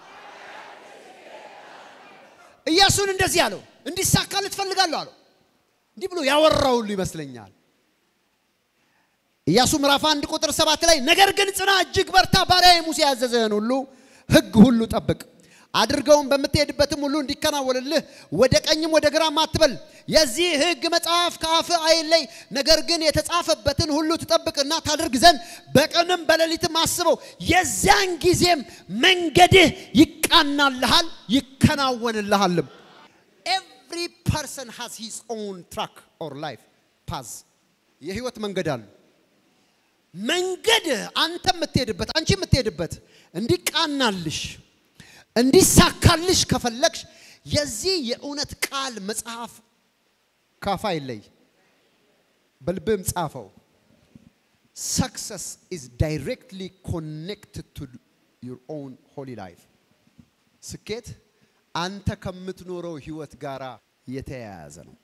ኢያሱን እንደዚህ አለው፣ እንዲሳካልህ ትፈልጋለሁ አለው። እንዲህ ብሎ ያወራው ሁሉ ይመስለኛል። ኢያሱ ምዕራፍ አንድ ቁጥር ሰባት ላይ ነገር ግን ጽና፣ እጅግ በርታ፣ ባሪያዬ ሙሴ ያዘዘህን ሁሉ ሕግ ሁሉ ጠብቅ፣ አድርገውም በምትሄድበትም ሁሉ እንዲከናወንልህ ወደ ቀኝም ወደ ግራም አትበል። የዚህ ሕግ መጽሐፍ ከአፍህ አይለይ፣ ነገር ግን የተጻፈበትን ሁሉ ትጠብቅና ታደርግ ዘንድ በቀንም በሌሊትም አስበው። የዚያን ጊዜም መንገድህ ይቃናልሃል፣ ይከናወንልሃልም። ኤቭሪ ፐርሰን ሃዝ ሂዝ ኦን ትራክ ኦር ላይፍ ፓዝ የህይወት መንገድ አሉ። መንገድ አንተ የምትሄድበት አንቺ የምትሄድበት እንዲቃናልሽ እንዲሳካልሽ ከፈለግሽ የዚህ የእውነት ቃል መጽሐፍ ካፋ ይለይ፣ በልብም ጻፈው። ሰክሰስ ኢዝ ዳይሬክትሊ ኮኔክትድ ቱ ዩር ኦውን ሆሊ ላይፍ። ስኬት አንተ ከምትኖረው ህይወት ጋር የተያያዘ ነው።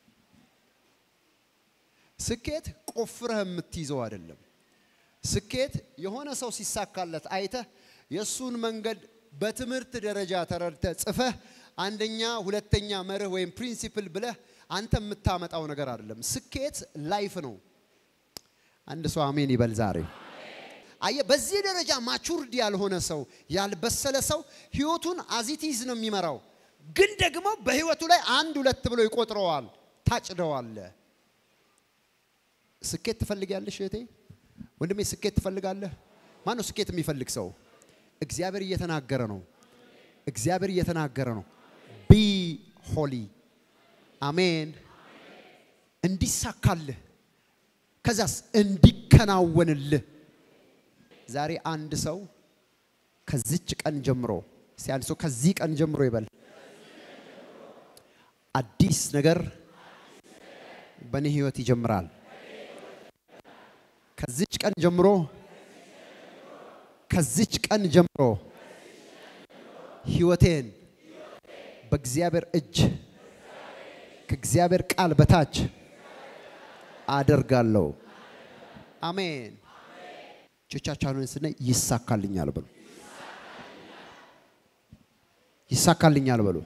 ስኬት ቆፍረህ የምትይዘው አይደለም። ስኬት የሆነ ሰው ሲሳካለት አይተህ የእሱን መንገድ በትምህርት ደረጃ ተረድተህ ጽፈህ አንደኛ ሁለተኛ መርህ ወይም ፕሪንሲፕል ብለህ አንተ የምታመጣው ነገር አይደለም። ስኬት ላይፍ ነው። አንድ ሰው አሜን ይበል ዛሬ። አየህ፣ በዚህ ደረጃ ማቹርድ ያልሆነ ሰው ያልበሰለ ሰው ህይወቱን አዚቲዝ ነው የሚመራው። ግን ደግሞ በህይወቱ ላይ አንድ ሁለት ብሎ ይቆጥረዋል። ታጭደዋለ። ስኬት ትፈልጊያለሽ እህቴ? ወንድሜ ስኬት ትፈልጋለህ? ማን ነው ስኬት የሚፈልግ ሰው? እግዚአብሔር እየተናገረ ነው። እግዚአብሔር እየተናገረ ነው። ቢ ሆሊ አሜን። እንዲሳካልህ ከዛስ እንዲከናወንልህ ዛሬ አንድ ሰው ከዚች ቀን ጀምሮ እስቲ አንድ ሰው ከዚህ ቀን ጀምሮ ይበል አዲስ ነገር በእኔ ህይወት ይጀምራል። ከዚች ቀን ጀምሮ ከዚች ቀን ጀምሮ ህይወቴን በእግዚአብሔር እጅ ከእግዚአብሔር ቃል በታች አደርጋለሁ። አሜን። እጆቻችሁን ስናይ ይሳካልኛል በሉ። ይሳካልኛል በሉ።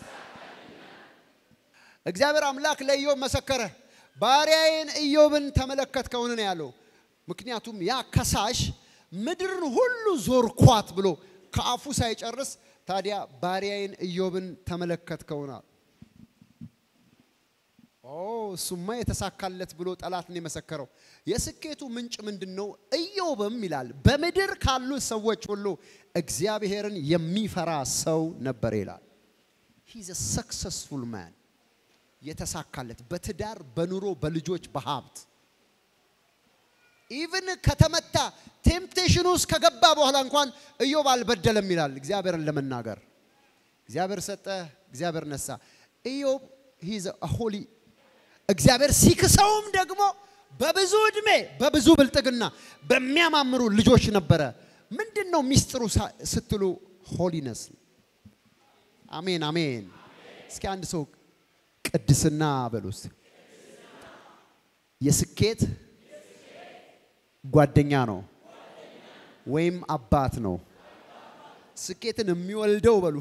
እግዚአብሔር አምላክ ለኢዮብ መሰከረ። ባሪያዬን ኢዮብን ተመለከትከውን ነው ያለው። ምክንያቱም ያ ከሳሽ ምድርን ሁሉ ዞርኳት ብሎ ከአፉ ሳይጨርስ ታዲያ ባሪያዬን ኢዮብን ተመለከትከውናል። ኦ እሱማ የተሳካለት ብሎ ጠላት ነው የመሰከረው። የስኬቱ ምንጭ ምንድን ነው? ኢዮብም ይላል በምድር ካሉ ሰዎች ሁሉ እግዚአብሔርን የሚፈራ ሰው ነበር ይላል። ሂዝ ሰክሰስፉል ማን የተሳካለት በትዳር በኑሮ በልጆች በሀብት ኢቭን ከተመታ ቴምፕቴሽን ውስጥ ከገባ በኋላ እንኳን ኢዮብ አልበደለም ይላል እግዚአብሔርን ለመናገር እግዚአብሔር ሰጠ፣ እግዚአብሔር ነሳ። ኢዮብ ሂዝ ሆሊ እግዚአብሔር ሲክሰውም ደግሞ በብዙ ዕድሜ በብዙ ብልጥግና በሚያማምሩ ልጆች ነበረ። ምንድን ነው ሚስጥሩ ሳ- ስትሉ ሆሊነስ። አሜን አሜን። እስኪ አንድ ሰው ቅድስና በሉ እስቲ። የስኬት ጓደኛ ነው ወይም አባት ነው። ስኬትን የሚወልደው በሉ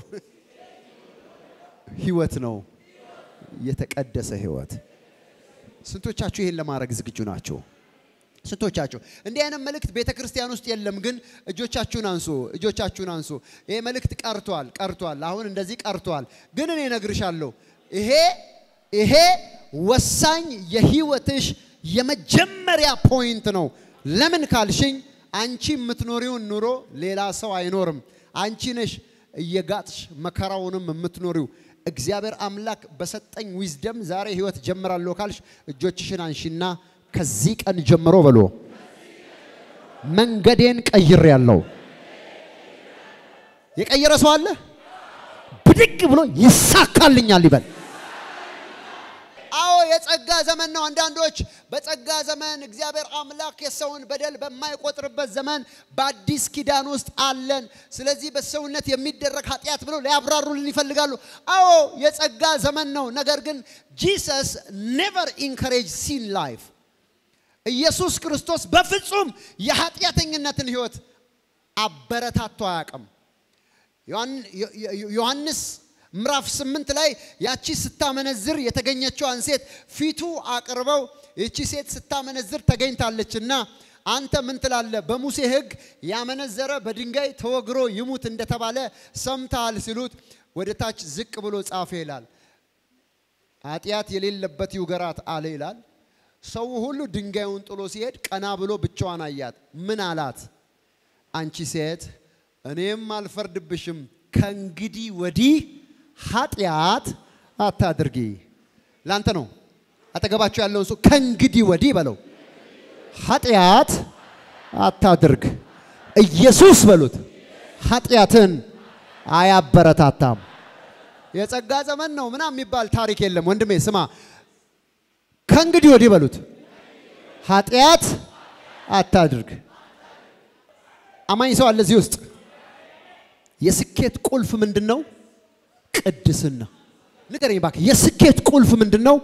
ህይወት ነው፣ የተቀደሰ ህይወት። ስንቶቻችሁ ይሄን ለማድረግ ዝግጁ ናቸው? ስንቶቻችሁ እንዲህ አይነት መልእክት ቤተ ክርስቲያን ውስጥ የለም፣ ግን እጆቻችሁን አንሱ፣ እጆቻችሁን አንሱ። ይሄ መልእክት ቀርቷል፣ ቀርቷል። አሁን እንደዚህ ቀርቷል፣ ግን እኔ እነግርሻለሁ ይሄ ይሄ ወሳኝ የህይወትሽ የመጀመሪያ ፖይንት ነው። ለምን ካልሽኝ አንቺ የምትኖሪውን ኑሮ ሌላ ሰው አይኖርም። አንቺ ነሽ እየጋጥሽ መከራውንም የምትኖሪው። እግዚአብሔር አምላክ በሰጠኝ ዊዝደም ዛሬ ህይወት ጀምራለሁ ካልሽ እጆችሽን አንሺና ከዚህ ቀን ጀምሮ በሎ መንገዴን ቀይሬያለሁ። የቀየረ ሰው አለ? ብድግ ብሎ ይሳካልኛል ይበል። አዎ የጸጋ ዘመን ነው። አንዳንዶች በጸጋ ዘመን እግዚአብሔር አምላክ የሰውን በደል በማይቆጥርበት ዘመን በአዲስ ኪዳን ውስጥ አለን። ስለዚህ በሰውነት የሚደረግ ኃጢአት ብለው ሊያብራሩልን ይፈልጋሉ። አዎ የጸጋ ዘመን ነው። ነገር ግን ጂሰስ ኔቨር ኢንከሬጅ ሲን ላይፍ ኢየሱስ ክርስቶስ በፍጹም የኃጢአተኝነትን ህይወት አበረታቶ አያውቅም። ዮሐን- ዮ- ዮ- ዮሐንስ ምዕራፍ ስምንት ላይ ያቺ ስታመነዝር የተገኘችዋን ሴት ፊቱ አቅርበው ይቺ ሴት ስታመነዝር ተገኝታለችና አንተ ምን ትላለህ? በሙሴ ሕግ ያመነዘረ በድንጋይ ተወግሮ ይሙት እንደተባለ ሰምተሃል ሲሉት ወደ ታች ዝቅ ብሎ ጻፈ ይላል። ኃጢአት የሌለበት ይውገራት አለ ይላል። ሰው ሁሉ ድንጋዩን ጥሎ ሲሄድ ቀና ብሎ ብቻዋን አያት። ምን አላት? አንቺ ሴት እኔም አልፈርድብሽም፣ ከእንግዲህ ወዲህ ኃጢአት አታድርጊ። ላንተ ነው። አጠገባቸው ያለውን ሰው ከእንግዲህ ወዲህ በለው፣ ኃጢአት አታድርግ። ኢየሱስ በሉት፣ ኃጢአትን አያበረታታም። የጸጋ ዘመን ነው ምናምን የሚባል ታሪክ የለም ወንድሜ። ስማ፣ ከእንግዲህ ወዲህ በሉት፣ ኃጢአት አታድርግ። አማኝ ሰው አለ እዚህ ውስጥ። የስኬት ቁልፍ ምንድን ነው? ቅድስና። ንገረኝ እባክህ፣ የስኬት ቁልፍ ምንድን ነው?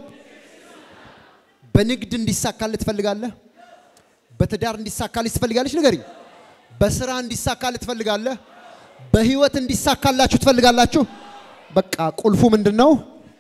በንግድ እንዲሳካልህ ትፈልጋለህ? በትዳር እንዲሳካልህ ትፈልጋለች? ንገረኝ። በስራ እንዲሳካልህ ትፈልጋለህ? በህይወት እንዲሳካላችሁ ትፈልጋላችሁ? በቃ ቁልፉ ምንድን ነው?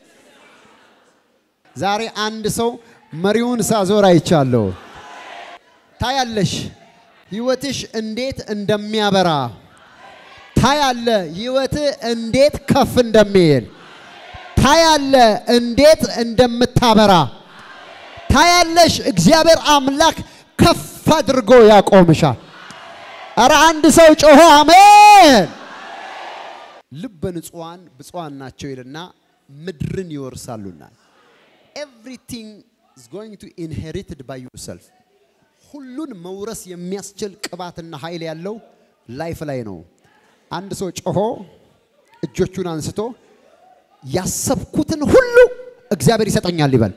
ዛሬ አንድ ሰው መሪውን ሳዞር አይቻለሁ። ታያለሽ ህይወትሽ እንዴት እንደሚያበራ ታያለ። ህይወት እንዴት ከፍ እንደሚል ታያለ። እንዴት እንደምታበራ ታያለሽ። እግዚአብሔር አምላክ ከፍ አድርጎ ያቆምሻል። ኧረ አንድ ሰው ጮሆ አሜን። ልበ ንጹሐን ብፁዓን ናቸው ይልና ምድርን ይወርሳሉና ኤቭሪቲንግ is going to inherited by yourself ሁሉን መውረስ የሚያስችል ቅባትና ኃይል ያለው ላይፍ ላይ ነው። አንድ ሰው ጮሆ እጆቹን አንስቶ ያሰብኩትን ሁሉ እግዚአብሔር ይሰጠኛል ይበል።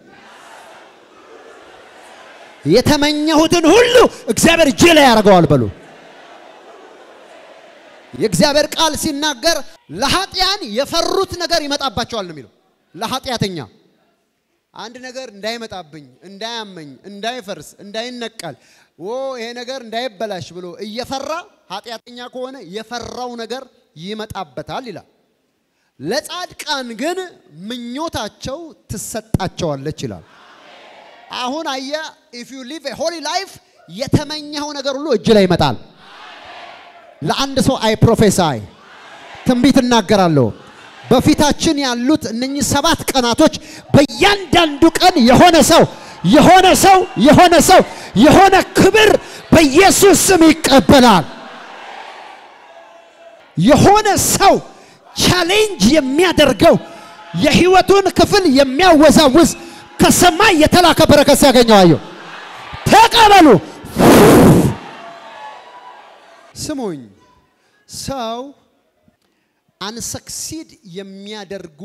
የተመኘሁትን ሁሉ እግዚአብሔር እጄ ላይ ያደርገዋል በሉ። የእግዚአብሔር ቃል ሲናገር ለኃጢያን የፈሩት ነገር ይመጣባቸዋል ነው የሚለው። ለኃጢአተኛ አንድ ነገር እንዳይመጣብኝ፣ እንዳያመኝ፣ እንዳይፈርስ፣ እንዳይነቀል ኦ ይሄ ነገር እንዳይበላሽ ብሎ እየፈራ ኃጢአተኛ ከሆነ የፈራው ነገር ይመጣበታል ይላል። ለጻድቃን ግን ምኞታቸው ትሰጣቸዋለች ይላል። አሁን አየ ኢፍ ዩ ሊቭ ሆሊ ላይፍ የተመኘኸው ነገር ሁሉ እጅ ላይ ይመጣል። ለአንድ ሰው አይ ፕሮፌሳይ ትንቢት እናገራለሁ። በፊታችን ያሉት እነኚህ ሰባት ቀናቶች በእያንዳንዱ ቀን የሆነ ሰው የሆነ ሰው የሆነ ሰው የሆነ ክብር በኢየሱስ ስም ይቀበላል። የሆነ ሰው ቻሌንጅ የሚያደርገው የህይወቱን ክፍል የሚያወዛውዝ ከሰማይ የተላከ በረከት ሲያገኘው አየሁ። ተቀበሉ። ስሙኝ፣ ሰው አንሰክሲድ የሚያደርጉ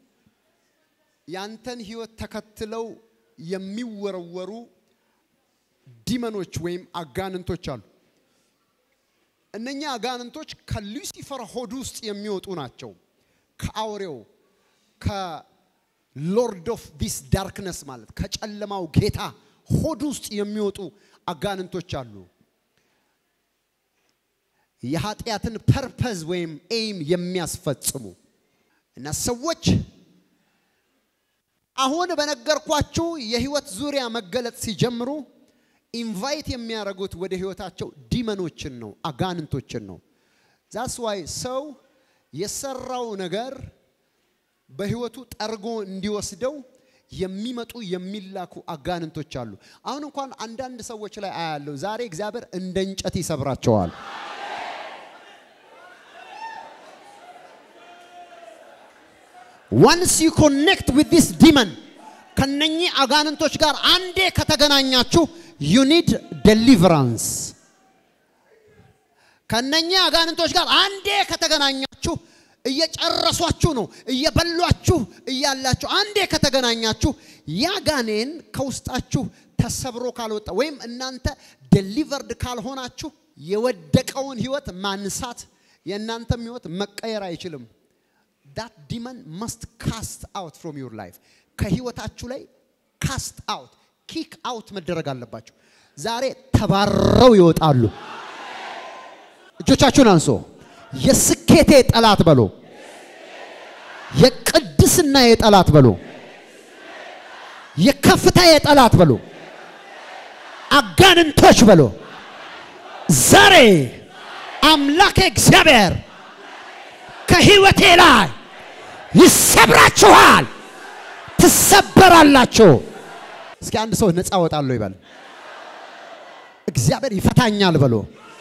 ያንተን ህይወት ተከትለው የሚወረወሩ ዲመኖች ወይም አጋንንቶች አሉ። እነኛ አጋንንቶች ከሉሲፈር ሆድ ውስጥ የሚወጡ ናቸው። ከአውሬው ከሎርድ ኦፍ ዲስ ዳርክነስ ማለት ከጨለማው ጌታ ሆድ ውስጥ የሚወጡ አጋንንቶች አሉ። የኃጢአትን ፐርፐዝ ወይም ኤይም የሚያስፈጽሙ እና ሰዎች አሁን በነገርኳችሁ የህይወት ዙሪያ መገለጥ ሲጀምሩ ኢንቫይት የሚያደርጉት ወደ ህይወታቸው ዲመኖችን ነው፣ አጋንንቶችን ነው። ዛስ ዋይ ሰው የሰራው ነገር በህይወቱ ጠርጎ እንዲወስደው የሚመጡ የሚላኩ አጋንንቶች አሉ። አሁን እንኳን አንዳንድ ሰዎች ላይ አያለሁ። ዛሬ እግዚአብሔር እንደ እንጨት ይሰብራቸዋል። ዋንስ ዩ ኮኔክት ዊዝ ዲስ ዲመን ከነኚህ አጋንንቶች ጋር አንዴ ከተገናኛችሁ ዩ ኒድ ዴሊቨራንስ። ከነኚህ አጋንንቶች ጋር አንዴ ከተገናኛችሁ እየጨረሷችሁ ነው፣ እየበሏችሁ እያላችሁ አንዴ ከተገናኛችሁ ያ ጋኔን ከውስጣችሁ ተሰብሮ ካልወጣ ወይም እናንተ ዴሊቨርድ ካልሆናችሁ የወደቀውን ህይወት ማንሳት የእናንተም ህይወት መቀየር አይችልም። ዳት ዲመን መስት ካስት አውት ፍሮም ዩር ላይፍ ከህይወታችሁ ላይ ካስት አውት ኪክ አውት መደረግ አለባቸው። ዛሬ ተባረው ይወጣሉ። እጆቻችሁን አንሶ የስኬቴ ጠላት በሎ፣ የቅድስና የጠላት በሎ፣ የከፍታ የጠላት በሎ፣ አጋንንቶች በሎ ዛሬ አምላክ እግዚአብሔር ከህይወቴ ላይ ይሰብራችኋል፣ ትሰበራላችሁ። እስኪ አንድ ሰው ነፃ ወጣለሁ ይበል። እግዚአብሔር ይፈታኛል በሎ፣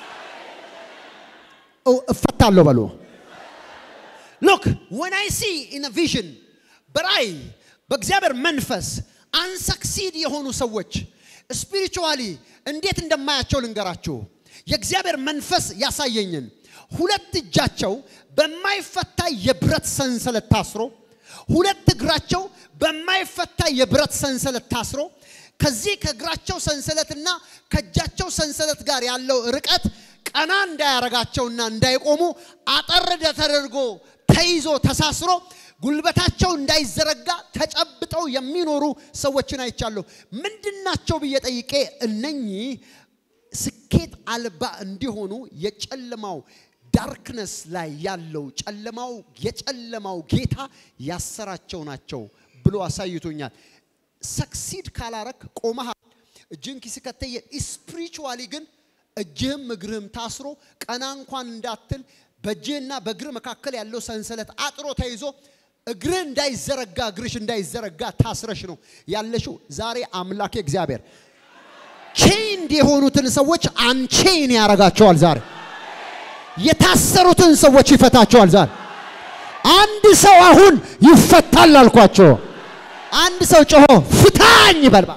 እፈታለሁ በሎ። ሎክ ወን አይ ሲ ኢን ቪዥን በራእይ በእግዚአብሔር መንፈስ አንሰክሲድ የሆኑ ሰዎች ስፒሪቹዋሊ እንዴት እንደማያቸው ልንገራችሁ። የእግዚአብሔር መንፈስ ያሳየኝን ሁለት እጃቸው በማይፈታ የብረት ሰንሰለት ታስሮ፣ ሁለት እግራቸው በማይፈታ የብረት ሰንሰለት ታስሮ ከዚህ ከእግራቸው ሰንሰለትና ከእጃቸው ሰንሰለት ጋር ያለው ርቀት ቀና እንዳያረጋቸውና እንዳይቆሙ አጠር ተደርጎ ተይዞ ተሳስሮ ጉልበታቸው እንዳይዘረጋ ተጨብጠው የሚኖሩ ሰዎችን አይቻለሁ። ምንድናቸው ብዬ ጠይቄ እነኚህ ስኬት አልባ እንዲሆኑ የጨለማው ዳርክነስ ላይ ያለው ጨለማው የጨለማው ጌታ ያሰራቸው ናቸው ብሎ አሳይቶኛል። ሰክሲድ ካላረክ ቆመሃል። እጅን ኪስ ከተየ ስፒሪቹዋሊ ግን እጅህም እግርህም ታስሮ ቀና እንኳን እንዳትል በእጅህና በእግር መካከል ያለው ሰንሰለት አጥሮ ተይዞ እግርህ እንዳይዘረጋ እግርሽ እንዳይዘረጋ ታስረሽ ነው ያለሽው። ዛሬ አምላኬ እግዚአብሔር ቼንድ የሆኑትን ሰዎች አንቼን ያረጋቸዋል። ዛሬ የታሰሩትን ሰዎች ይፈታቸዋል። ዛሬ አንድ ሰው አሁን ይፈታል አልኳቸው። አንድ ሰው ጮሆ ፍታኝ ይበልባ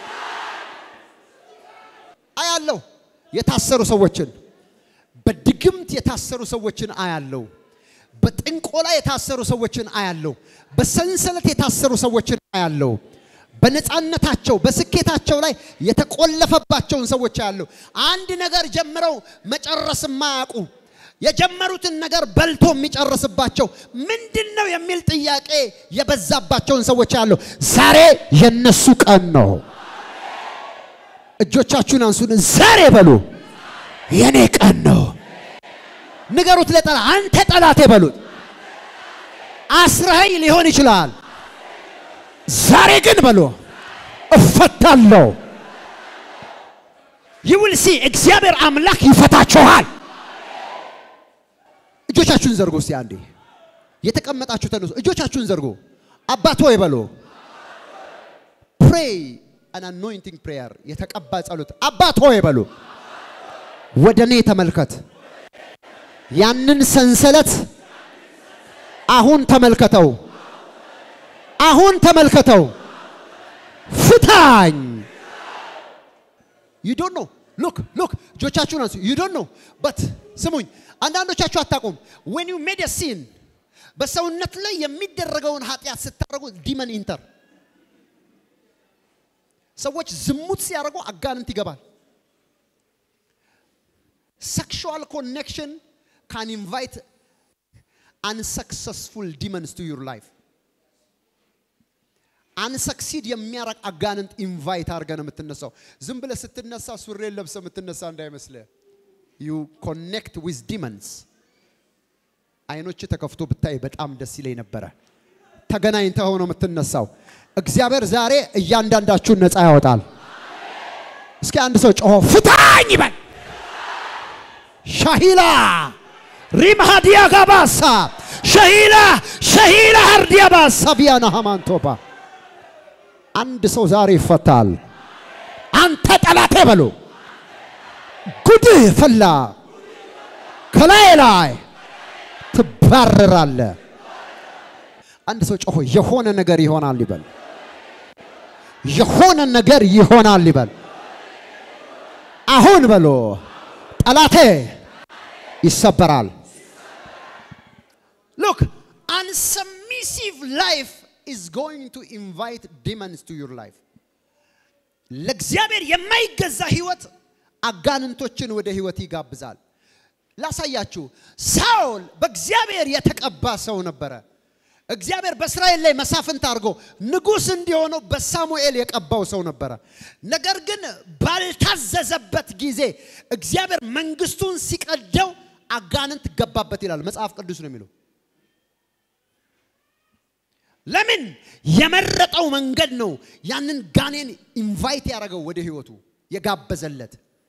አያለው። የታሰሩ ሰዎችን በድግምት የታሰሩ ሰዎችን አያለው። በጥንቆላ የታሰሩ ሰዎችን አያለው። በሰንሰለት የታሰሩ ሰዎችን አያለው። በነፃነታቸው በስኬታቸው ላይ የተቆለፈባቸውን ሰዎች አያለው። አንድ ነገር ጀምረው መጨረስ የማያውቁ የጀመሩትን ነገር በልቶ የሚጨርስባቸው ምንድን ነው የሚል ጥያቄ የበዛባቸውን ሰዎች አያለው። ዛሬ የነሱ ቀን ነው። እጆቻችሁን አንሱን። ዛሬ በሉ የኔ ቀን ነው። ንገሩት ለጠላ አንተ ጠላቴ በሉት። አስረኸኝ ሊሆን ይችላል። ዛሬ ግን በሎ እፈታለሁ። ይውል ሲ እግዚአብሔር አምላክ ይፈታችኋል። እጆቻችሁን ዘርጎ እስቲ አንዴ የተቀመጣችሁ ተነሱ። እጆቻችሁን ዘርጎ አባት ሆይ በሎ ፕሬይ አን አኖይንቲንግ ፕሬየር የተቀባ ጸሎት። አባት ሆይ በሎ ወደ እኔ ተመልከት። ያንን ሰንሰለት አሁን ተመልከተው፣ አሁን ተመልከተው፣ ፍታኝ። ዩ ዶንት ኖ ሉክ ሉክ እጆቻችሁን አንሱ ዩ ዶንት ኖ በት ስሙኝ አንዳንዶቻችሁ አታውቁም ዌን ዩ ሜድ ሲን በሰውነት ላይ የሚደረገውን ኃጢአት ስታደርጉ ዲመን ኢንተር ሰዎች ዝሙት ሲያደርጉ አጋንንት ይገባል sexual connection can invite unsuccessful demons to your life. አንሰክሲድ የሚያረግ አጋንንት ኢንቫይት አድርገ ነው የምትነሳው። ዝም ብለህ ስትነሳ ሱሬን ለብሰ የምትነሳ እንዳይመስልህ። ዩ ኮኔክት ዊዝ ዲመንስ። አይኖች ተከፍቶ ብታይ በጣም ደስ ይለኝ ነበረ። ተገናኝተህ ነው የምትነሳው። እግዚአብሔር ዛሬ እያንዳንዳችሁን ነፃ ያወጣል። እስኪ አንድ ሰው ጮሆ ፍታኝ ይበል። ሻሂላ ሪምሃዲያ ጋባሳ ሸሂላ ሸሂላ ሀርዲያ ባሳ ቢያና ሃማንቶባ አንድ ሰው ዛሬ ይፈታል። አንተ ጠላቴ በሉ ጉድህ ፈላ፣ ከላይ ላይ ትባረራለ። አንድ ሰው ጮሆ የሆነ ነገር ይሆናል ይበል። የሆነ ነገር ይሆናል ይበል። አሁን በሎ ጠላቴ ይሰበራል። ሉክ አንሰሚሲቭ ላይፍ ኢዝ ጎይንግ ቱ ኢንቫይት ዲመንስ ቱ ዩር ላይፍ። ለእግዚአብሔር የማይገዛ ህይወት አጋንንቶችን ወደ ህይወት ይጋብዛል። ላሳያችሁ፣ ሳኦል በእግዚአብሔር የተቀባ ሰው ነበረ። እግዚአብሔር በእስራኤል ላይ መሳፍንት አድርጎ ንጉሥ እንዲሆነው በሳሙኤል የቀባው ሰው ነበረ። ነገር ግን ባልታዘዘበት ጊዜ እግዚአብሔር መንግስቱን ሲቀደው አጋንንት ገባበት ይላል መጽሐፍ ቅዱስ ነው የሚለው። ለምን የመረጠው መንገድ ነው ያንን ጋኔን ኢንቫይት ያደረገው ወደ ህይወቱ የጋበዘለት።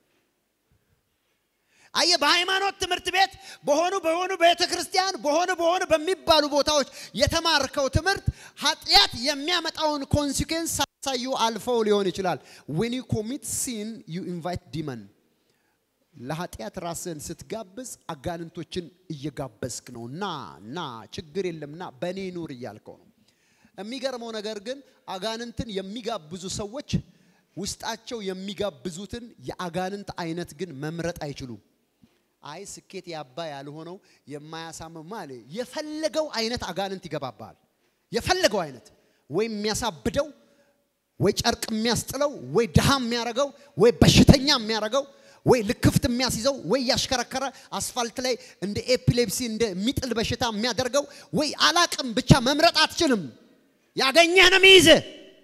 አየ በሃይማኖት ትምህርት ቤት በሆኑ በሆኑ ቤተ ክርስቲያን በሆኑ በሆኑ በሚባሉ ቦታዎች የተማርከው ትምህርት ኃጢአት የሚያመጣውን ኮንሲኩዌንስ ሳሳዩ አልፈው ሊሆን ይችላል። ዌን ዩ ኮሚት ሲን ዩ ኢንቫይት ዲመን ለኃጢአት ራስን ስትጋብዝ አጋንንቶችን እየጋበዝክ ነው። ና ና ችግር የለም ና በእኔ ኑር እያልከው ነው። የሚገርመው ነገር ግን አጋንንትን የሚጋብዙ ሰዎች ውስጣቸው የሚጋብዙትን የአጋንንት አይነት ግን መምረጥ አይችሉም። አይ ስኬት ያባ ያልሆነው የማያሳምም ማለ የፈለገው አይነት አጋንንት ይገባባል። የፈለገው አይነት ወይ የሚያሳብደው ወይ ጨርቅ የሚያስጥለው ወይ ድሃ የሚያረገው ወይ በሽተኛ የሚያረገው ወይ ልክፍት የሚያስይዘው ወይ ያሽከረከረ አስፋልት ላይ እንደ ኤፒሌፕሲ እንደሚጥል በሽታ የሚያደርገው ወይ አላቅም ብቻ መምረጥ አትችልም። ያገኘህ ነው የሚይዝህ።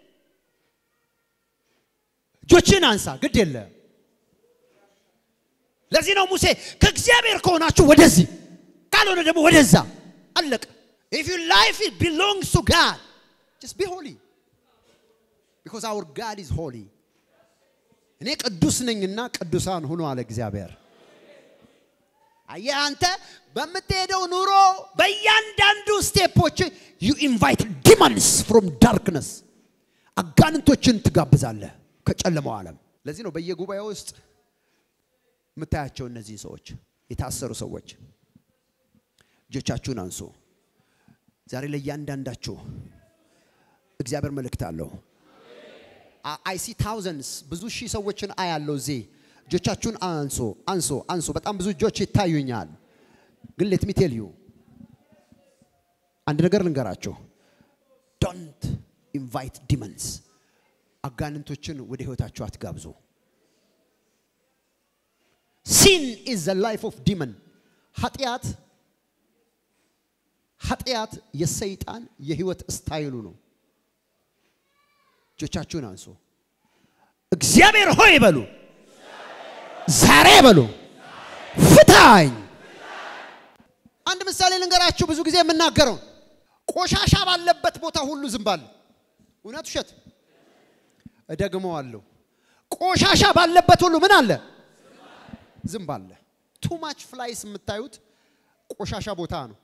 እጆችን አንሳ፣ ግድ የለ። ለዚህ ነው ሙሴ ከእግዚአብሔር ከሆናችሁ ወደዚህ ካልሆነ ደግሞ ወደዛ አለቀ። ኢፍ ዩ ላይፍ ቢሎንግስ ቱ ጋድ ጀስት ቢ ሆሊ ቢኮዝ አወር ጋድ ኢዝ ሆሊ። እኔ ቅዱስ ነኝና ቅዱሳን ሁኑ አለ እግዚአብሔር። አየህ አንተ በምትሄደው ኑሮ በእያንዳንዱ ስቴፖች ዩ ኢንቫይት ዲመንስ ፍሮም ዳርክነስ አጋንንቶችን ትጋብዛለህ ከጨለማው ዓለም። ለዚህ ነው በየጉባኤው ውስጥ የምታያቸው እነዚህ ሰዎች የታሰሩ ሰዎች እጆቻችሁን አንሱ። ዛሬ ለእያንዳንዳችሁ እግዚአብሔር መልእክት አለው። አይ ሲ ታውዘንድስ ብዙ ሺህ ሰዎችን አያለው እዚህ። እጆቻችሁን አንሶ አንሶ አንሶ። በጣም ብዙ እጆች ይታዩኛል። ግን ሌት ሚ ቴል ዩ አንድ ነገር ልንገራችሁ። ዶንት ኢንቫይት ዲመንስ አጋንንቶችን ወደ ህይወታችሁ አትጋብዙ። ሲን ኢዝ ዘ ላይፍ ኦፍ ዲመን ኃጢአት ኃጢአት የሰይጣን የህይወት ስታይሉ ነው። እጆቻችሁን አንሱ። እግዚአብሔር ሆይ በሉ፣ ዛሬ በሉ፣ ፍታኝ። አንድ ምሳሌ ልንገራችሁ። ብዙ ጊዜ የምናገረው ቆሻሻ ባለበት ቦታ ሁሉ ዝንብ አለ። እውነት ውሸት? እደግመዋለሁ። ቆሻሻ ባለበት ሁሉ ምን አለ? ዝንብ አለ። ቱ ማች ፍላይስ የምታዩት ቆሻሻ ቦታ ነው።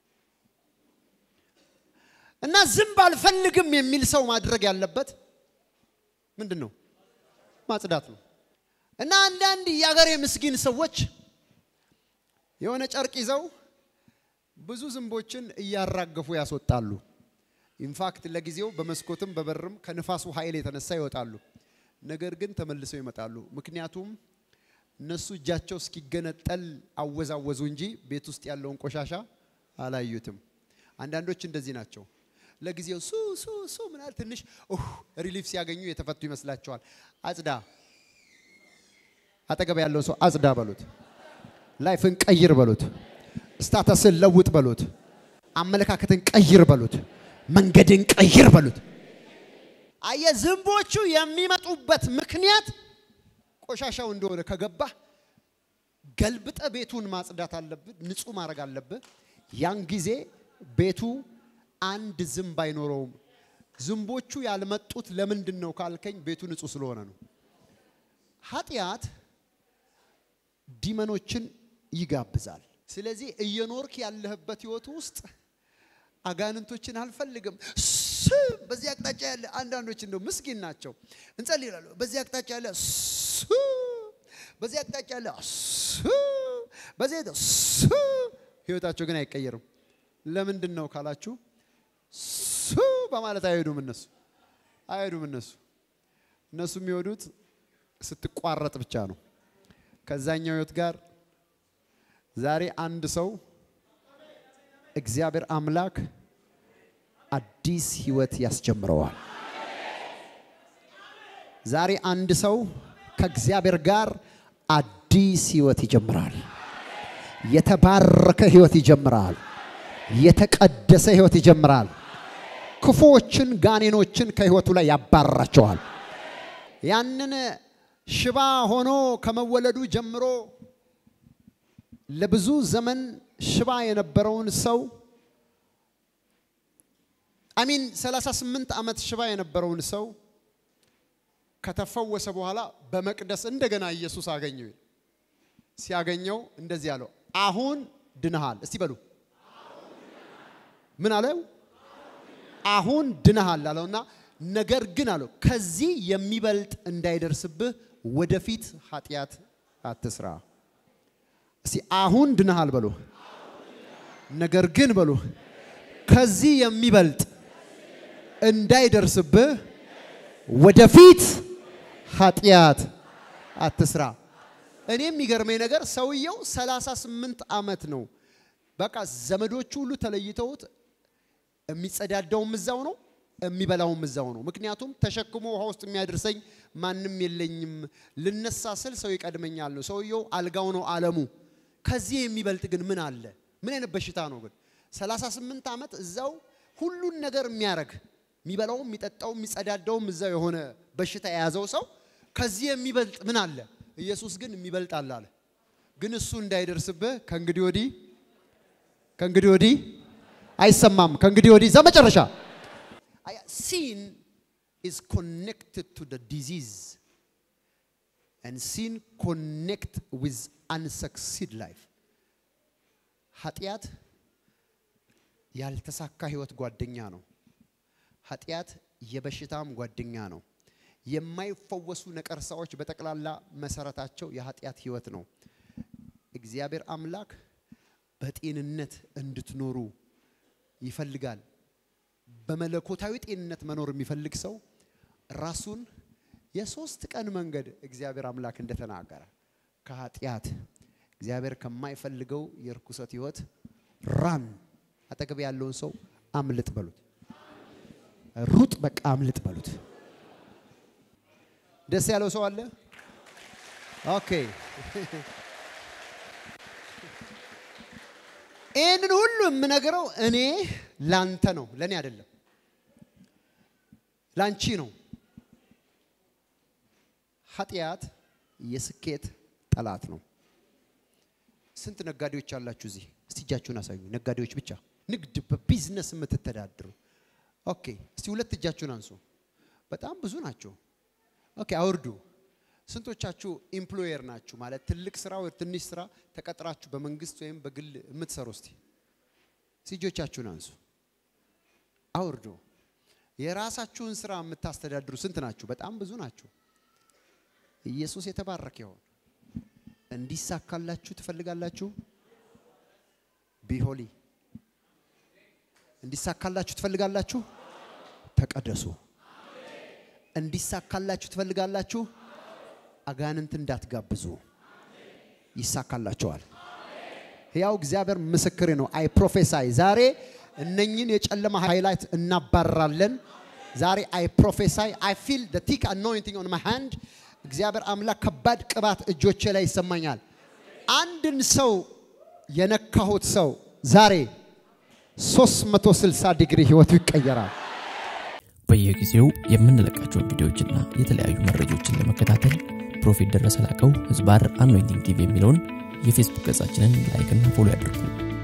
እና ዝንብ አልፈልግም የሚል ሰው ማድረግ ያለበት ምንድን ነው? ማጽዳት ነው። እና አንዳንድ የአገሬ ምስኪን ሰዎች የሆነ ጨርቅ ይዘው ብዙ ዝንቦችን እያራገፉ ያስወጣሉ። ኢንፋክት ለጊዜው በመስኮትም በበርም ከንፋሱ ኃይል የተነሳ ይወጣሉ። ነገር ግን ተመልሰው ይመጣሉ። ምክንያቱም እነሱ እጃቸው እስኪገነጠል አወዛወዙ እንጂ ቤት ውስጥ ያለውን ቆሻሻ አላዩትም። አንዳንዶች እንደዚህ ናቸው። ለጊዜው ሱ ሱ ሱ ምናል ትንሽ ሪሊፍ ሲያገኙ የተፈቱ ይመስላቸዋል። አጽዳ፣ አጠገብ ያለው ሰው አጽዳ በሉት። ላይፍን ቀይር በሉት። ስታተስን ለውጥ በሉት። አመለካከትን ቀይር በሉት። መንገድን ቀይር በሉት። አየ ዝንቦቹ የሚመጡበት ምክንያት ቆሻሻው እንደሆነ ከገባህ ገልብጠ ቤቱን ማጽዳት አለብህ፣ ንጹህ ማድረግ አለብህ። ያን ጊዜ ቤቱ አንድ ዝንብ አይኖረውም። ዝንቦቹ ያልመጡት ለምንድን ነው ካልከኝ ቤቱ ንጹህ ስለሆነ ነው። ኃጢአት ዲመኖችን ይጋብዛል። ስለዚህ እየኖርክ ያለህበት ህይወት ውስጥ አጋንንቶችን አልፈልግም ስ በዚህ አቅጣጫ ያለ አንዳንዶች እንደው ምስኪን ናቸው። እንጸልይ ይላሉ። በዚህ አቅጣጫ ያለ ስ በዚህ አቅጣጫ ያለ ስ በዚህ ስ ህይወታቸው ግን አይቀየርም። ለምንድን ነው ካላችሁ ሱ በማለት አይሄዱም። እነሱ አይሄዱም። እነሱ እነሱ የሚወዱት ስትቋረጥ ብቻ ነው ከዛኛው ህይወት ጋር ዛሬ አንድ ሰው እግዚአብሔር አምላክ አዲስ ህይወት ያስጀምረዋል። ዛሬ አንድ ሰው ከእግዚአብሔር ጋር አዲስ ህይወት ይጀምራል። የተባረከ ህይወት ይጀምራል። የተቀደሰ ህይወት ይጀምራል። ክፉዎችን ጋኔኖችን ከህይወቱ ላይ ያባርራቸዋል። ያንን ሽባ ሆኖ ከመወለዱ ጀምሮ ለብዙ ዘመን ሽባ የነበረውን ሰው አሚን 38 ዓመት ሽባ የነበረውን ሰው ከተፈወሰ በኋላ በመቅደስ እንደገና ኢየሱስ አገኘው። ሲያገኘው እንደዚህ አለው፣ አሁን ድነሃል። እስቲ በሉ ምን አለው? አሁን ድነሃል አለውና ነገር ግን አለው ከዚህ የሚበልጥ እንዳይደርስብህ ወደፊት ኃጢአት አትስራ። እስቲ አሁን ድነሃል በሉ። ነገር ግን በሉ ከዚህ የሚበልጥ እንዳይደርስብህ ወደፊት ኃጢአት አትስራ። እኔ የሚገርመኝ ነገር ሰውየው 38 ዓመት ነው። በቃ ዘመዶቹ ሁሉ ተለይተውት የሚጸዳዳውም እዛው ነው፣ የሚበላውም እዛው ነው። ምክንያቱም ተሸክሞ ውሃ ውስጥ የሚያደርሰኝ ማንም የለኝም፣ ልነሳ ስል ሰው ይቀድመኛል ነው። ሰውየው አልጋው ነው ዓለሙ። ከዚህ የሚበልጥ ግን ምን አለ? ምን አይነት በሽታ ነው ግን? 38 ዓመት እዛው ሁሉን ነገር የሚያረግ የሚበላውም የሚጠጣውም የሚጸዳዳውም እዛው የሆነ በሽታ የያዘው ሰው ከዚህ የሚበልጥ ምን አለ? ኢየሱስ ግን የሚበልጥ አለ አለ። ግን እሱ እንዳይደርስብህ ከእንግዲህ ወዲህ ከእንግዲህ ወዲህ አይሰማም። ከእንግዲህ ወዲህ ዘመጨረሻ ሲን ኢዝ ኮኔክትድ ቱ ደ ዲዚዝ and sin connect with unsucceed life ኃጢአት ያልተሳካ ህይወት ጓደኛ ነው። ኃጢአት የበሽታም ጓደኛ ነው። የማይፈወሱ ነቀርሳዎች በጠቅላላ መሰረታቸው የኃጢአት ህይወት ነው። እግዚአብሔር አምላክ በጤንነት እንድትኖሩ ይፈልጋል። በመለኮታዊ ጤንነት መኖር የሚፈልግ ሰው ራሱን የሶስት ቀን መንገድ እግዚአብሔር አምላክ እንደተናገረ ከኃጢአት እግዚአብሔር ከማይፈልገው የርኩሰት ህይወት ራን አጠገብ ያለውን ሰው አምልጥ በሉት። ሩጥ፣ በቃ አምልጥ በሉት። ደስ ያለው ሰው አለ? ኦኬ። ይህንን ሁሉ የምነግረው እኔ ላንተ ነው፣ ለእኔ አይደለም፣ ላንቺ ነው። ኃጢአት የስኬት ጠላት ነው። ስንት ነጋዴዎች አላችሁ እዚህ? እስቲ እጃችሁን አሳዩ። ነጋዴዎች ብቻ ንግድ በቢዝነስ የምትተዳድሩ ኦኬ። እስቲ ሁለት እጃችሁን አንሱ። በጣም ብዙ ናቸው። ኦኬ፣ አውርዱ። ስንቶቻችሁ ኢምፕሎየር ናችሁ? ማለት ትልቅ ስራ ወይ ትንሽ ስራ ተቀጥራችሁ በመንግስት ወይም በግል የምትሰሩ? እስቲ እጆቻችሁን አንሱ፣ አውርዱ። የራሳችሁን ስራ የምታስተዳድሩ ስንት ናችሁ? በጣም ብዙ ናችሁ። ኢየሱስ የተባረከ ይሆን። እንዲሳካላችሁ ትፈልጋላችሁ? ቢሆሊ እንዲሳካላችሁ ትፈልጋላችሁ? ተቀደሱ። እንዲሳካላችሁ ትፈልጋላችሁ? አጋንንት እንዳትጋብዙ። ይሳካላቸዋል። ሕያው እግዚአብሔር ምስክሬ ነው። አይ ፕሮፌሳይ ዛሬ እነኝን የጨለማ ሃይላይት እናባራለን። ዛሬ አይ ፕሮፌሳይ አይ ፊል ደ ቲክ አኖይንቲንግ ኦን ማይ ሃንድ እግዚአብሔር አምላክ ከባድ ቅባት እጆቼ ላይ ይሰማኛል። አንድን ሰው የነካሁት ሰው ዛሬ 360 ዲግሪ ህይወቱ ይቀየራል። በየጊዜው የምንለቃቸውን ቪዲዮዎችና የተለያዩ መረጃዎችን ለመከታተል ፕሮፌት ደረሰ ላቀው ህዝባር አኖይንቲንግ ቲቪ የሚለውን የፌስቡክ ገጻችንን ላይክና ፎሎ ያድርጉ።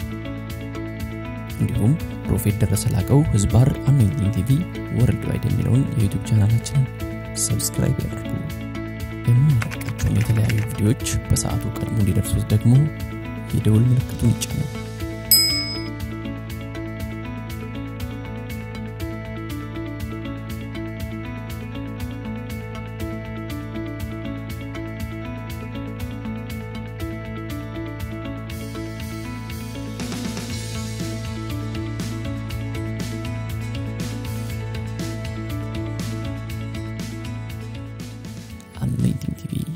እንዲሁም ፕሮፌት ደረሰ ላቀው ህዝባር አኖይንቲንግ ቲቪ ወርልድ ዋይድ የሚለውን የዩቱብ ቻናላችንን ሰብስክራይብ ያድርጉ። የምንለቃቸውን የተለያዩ ቪዲዮዎች በሰዓቱ ቀድሞ እንዲደርሱት ደግሞ የደውል ምልክቱን ይጫኑ። anointing TV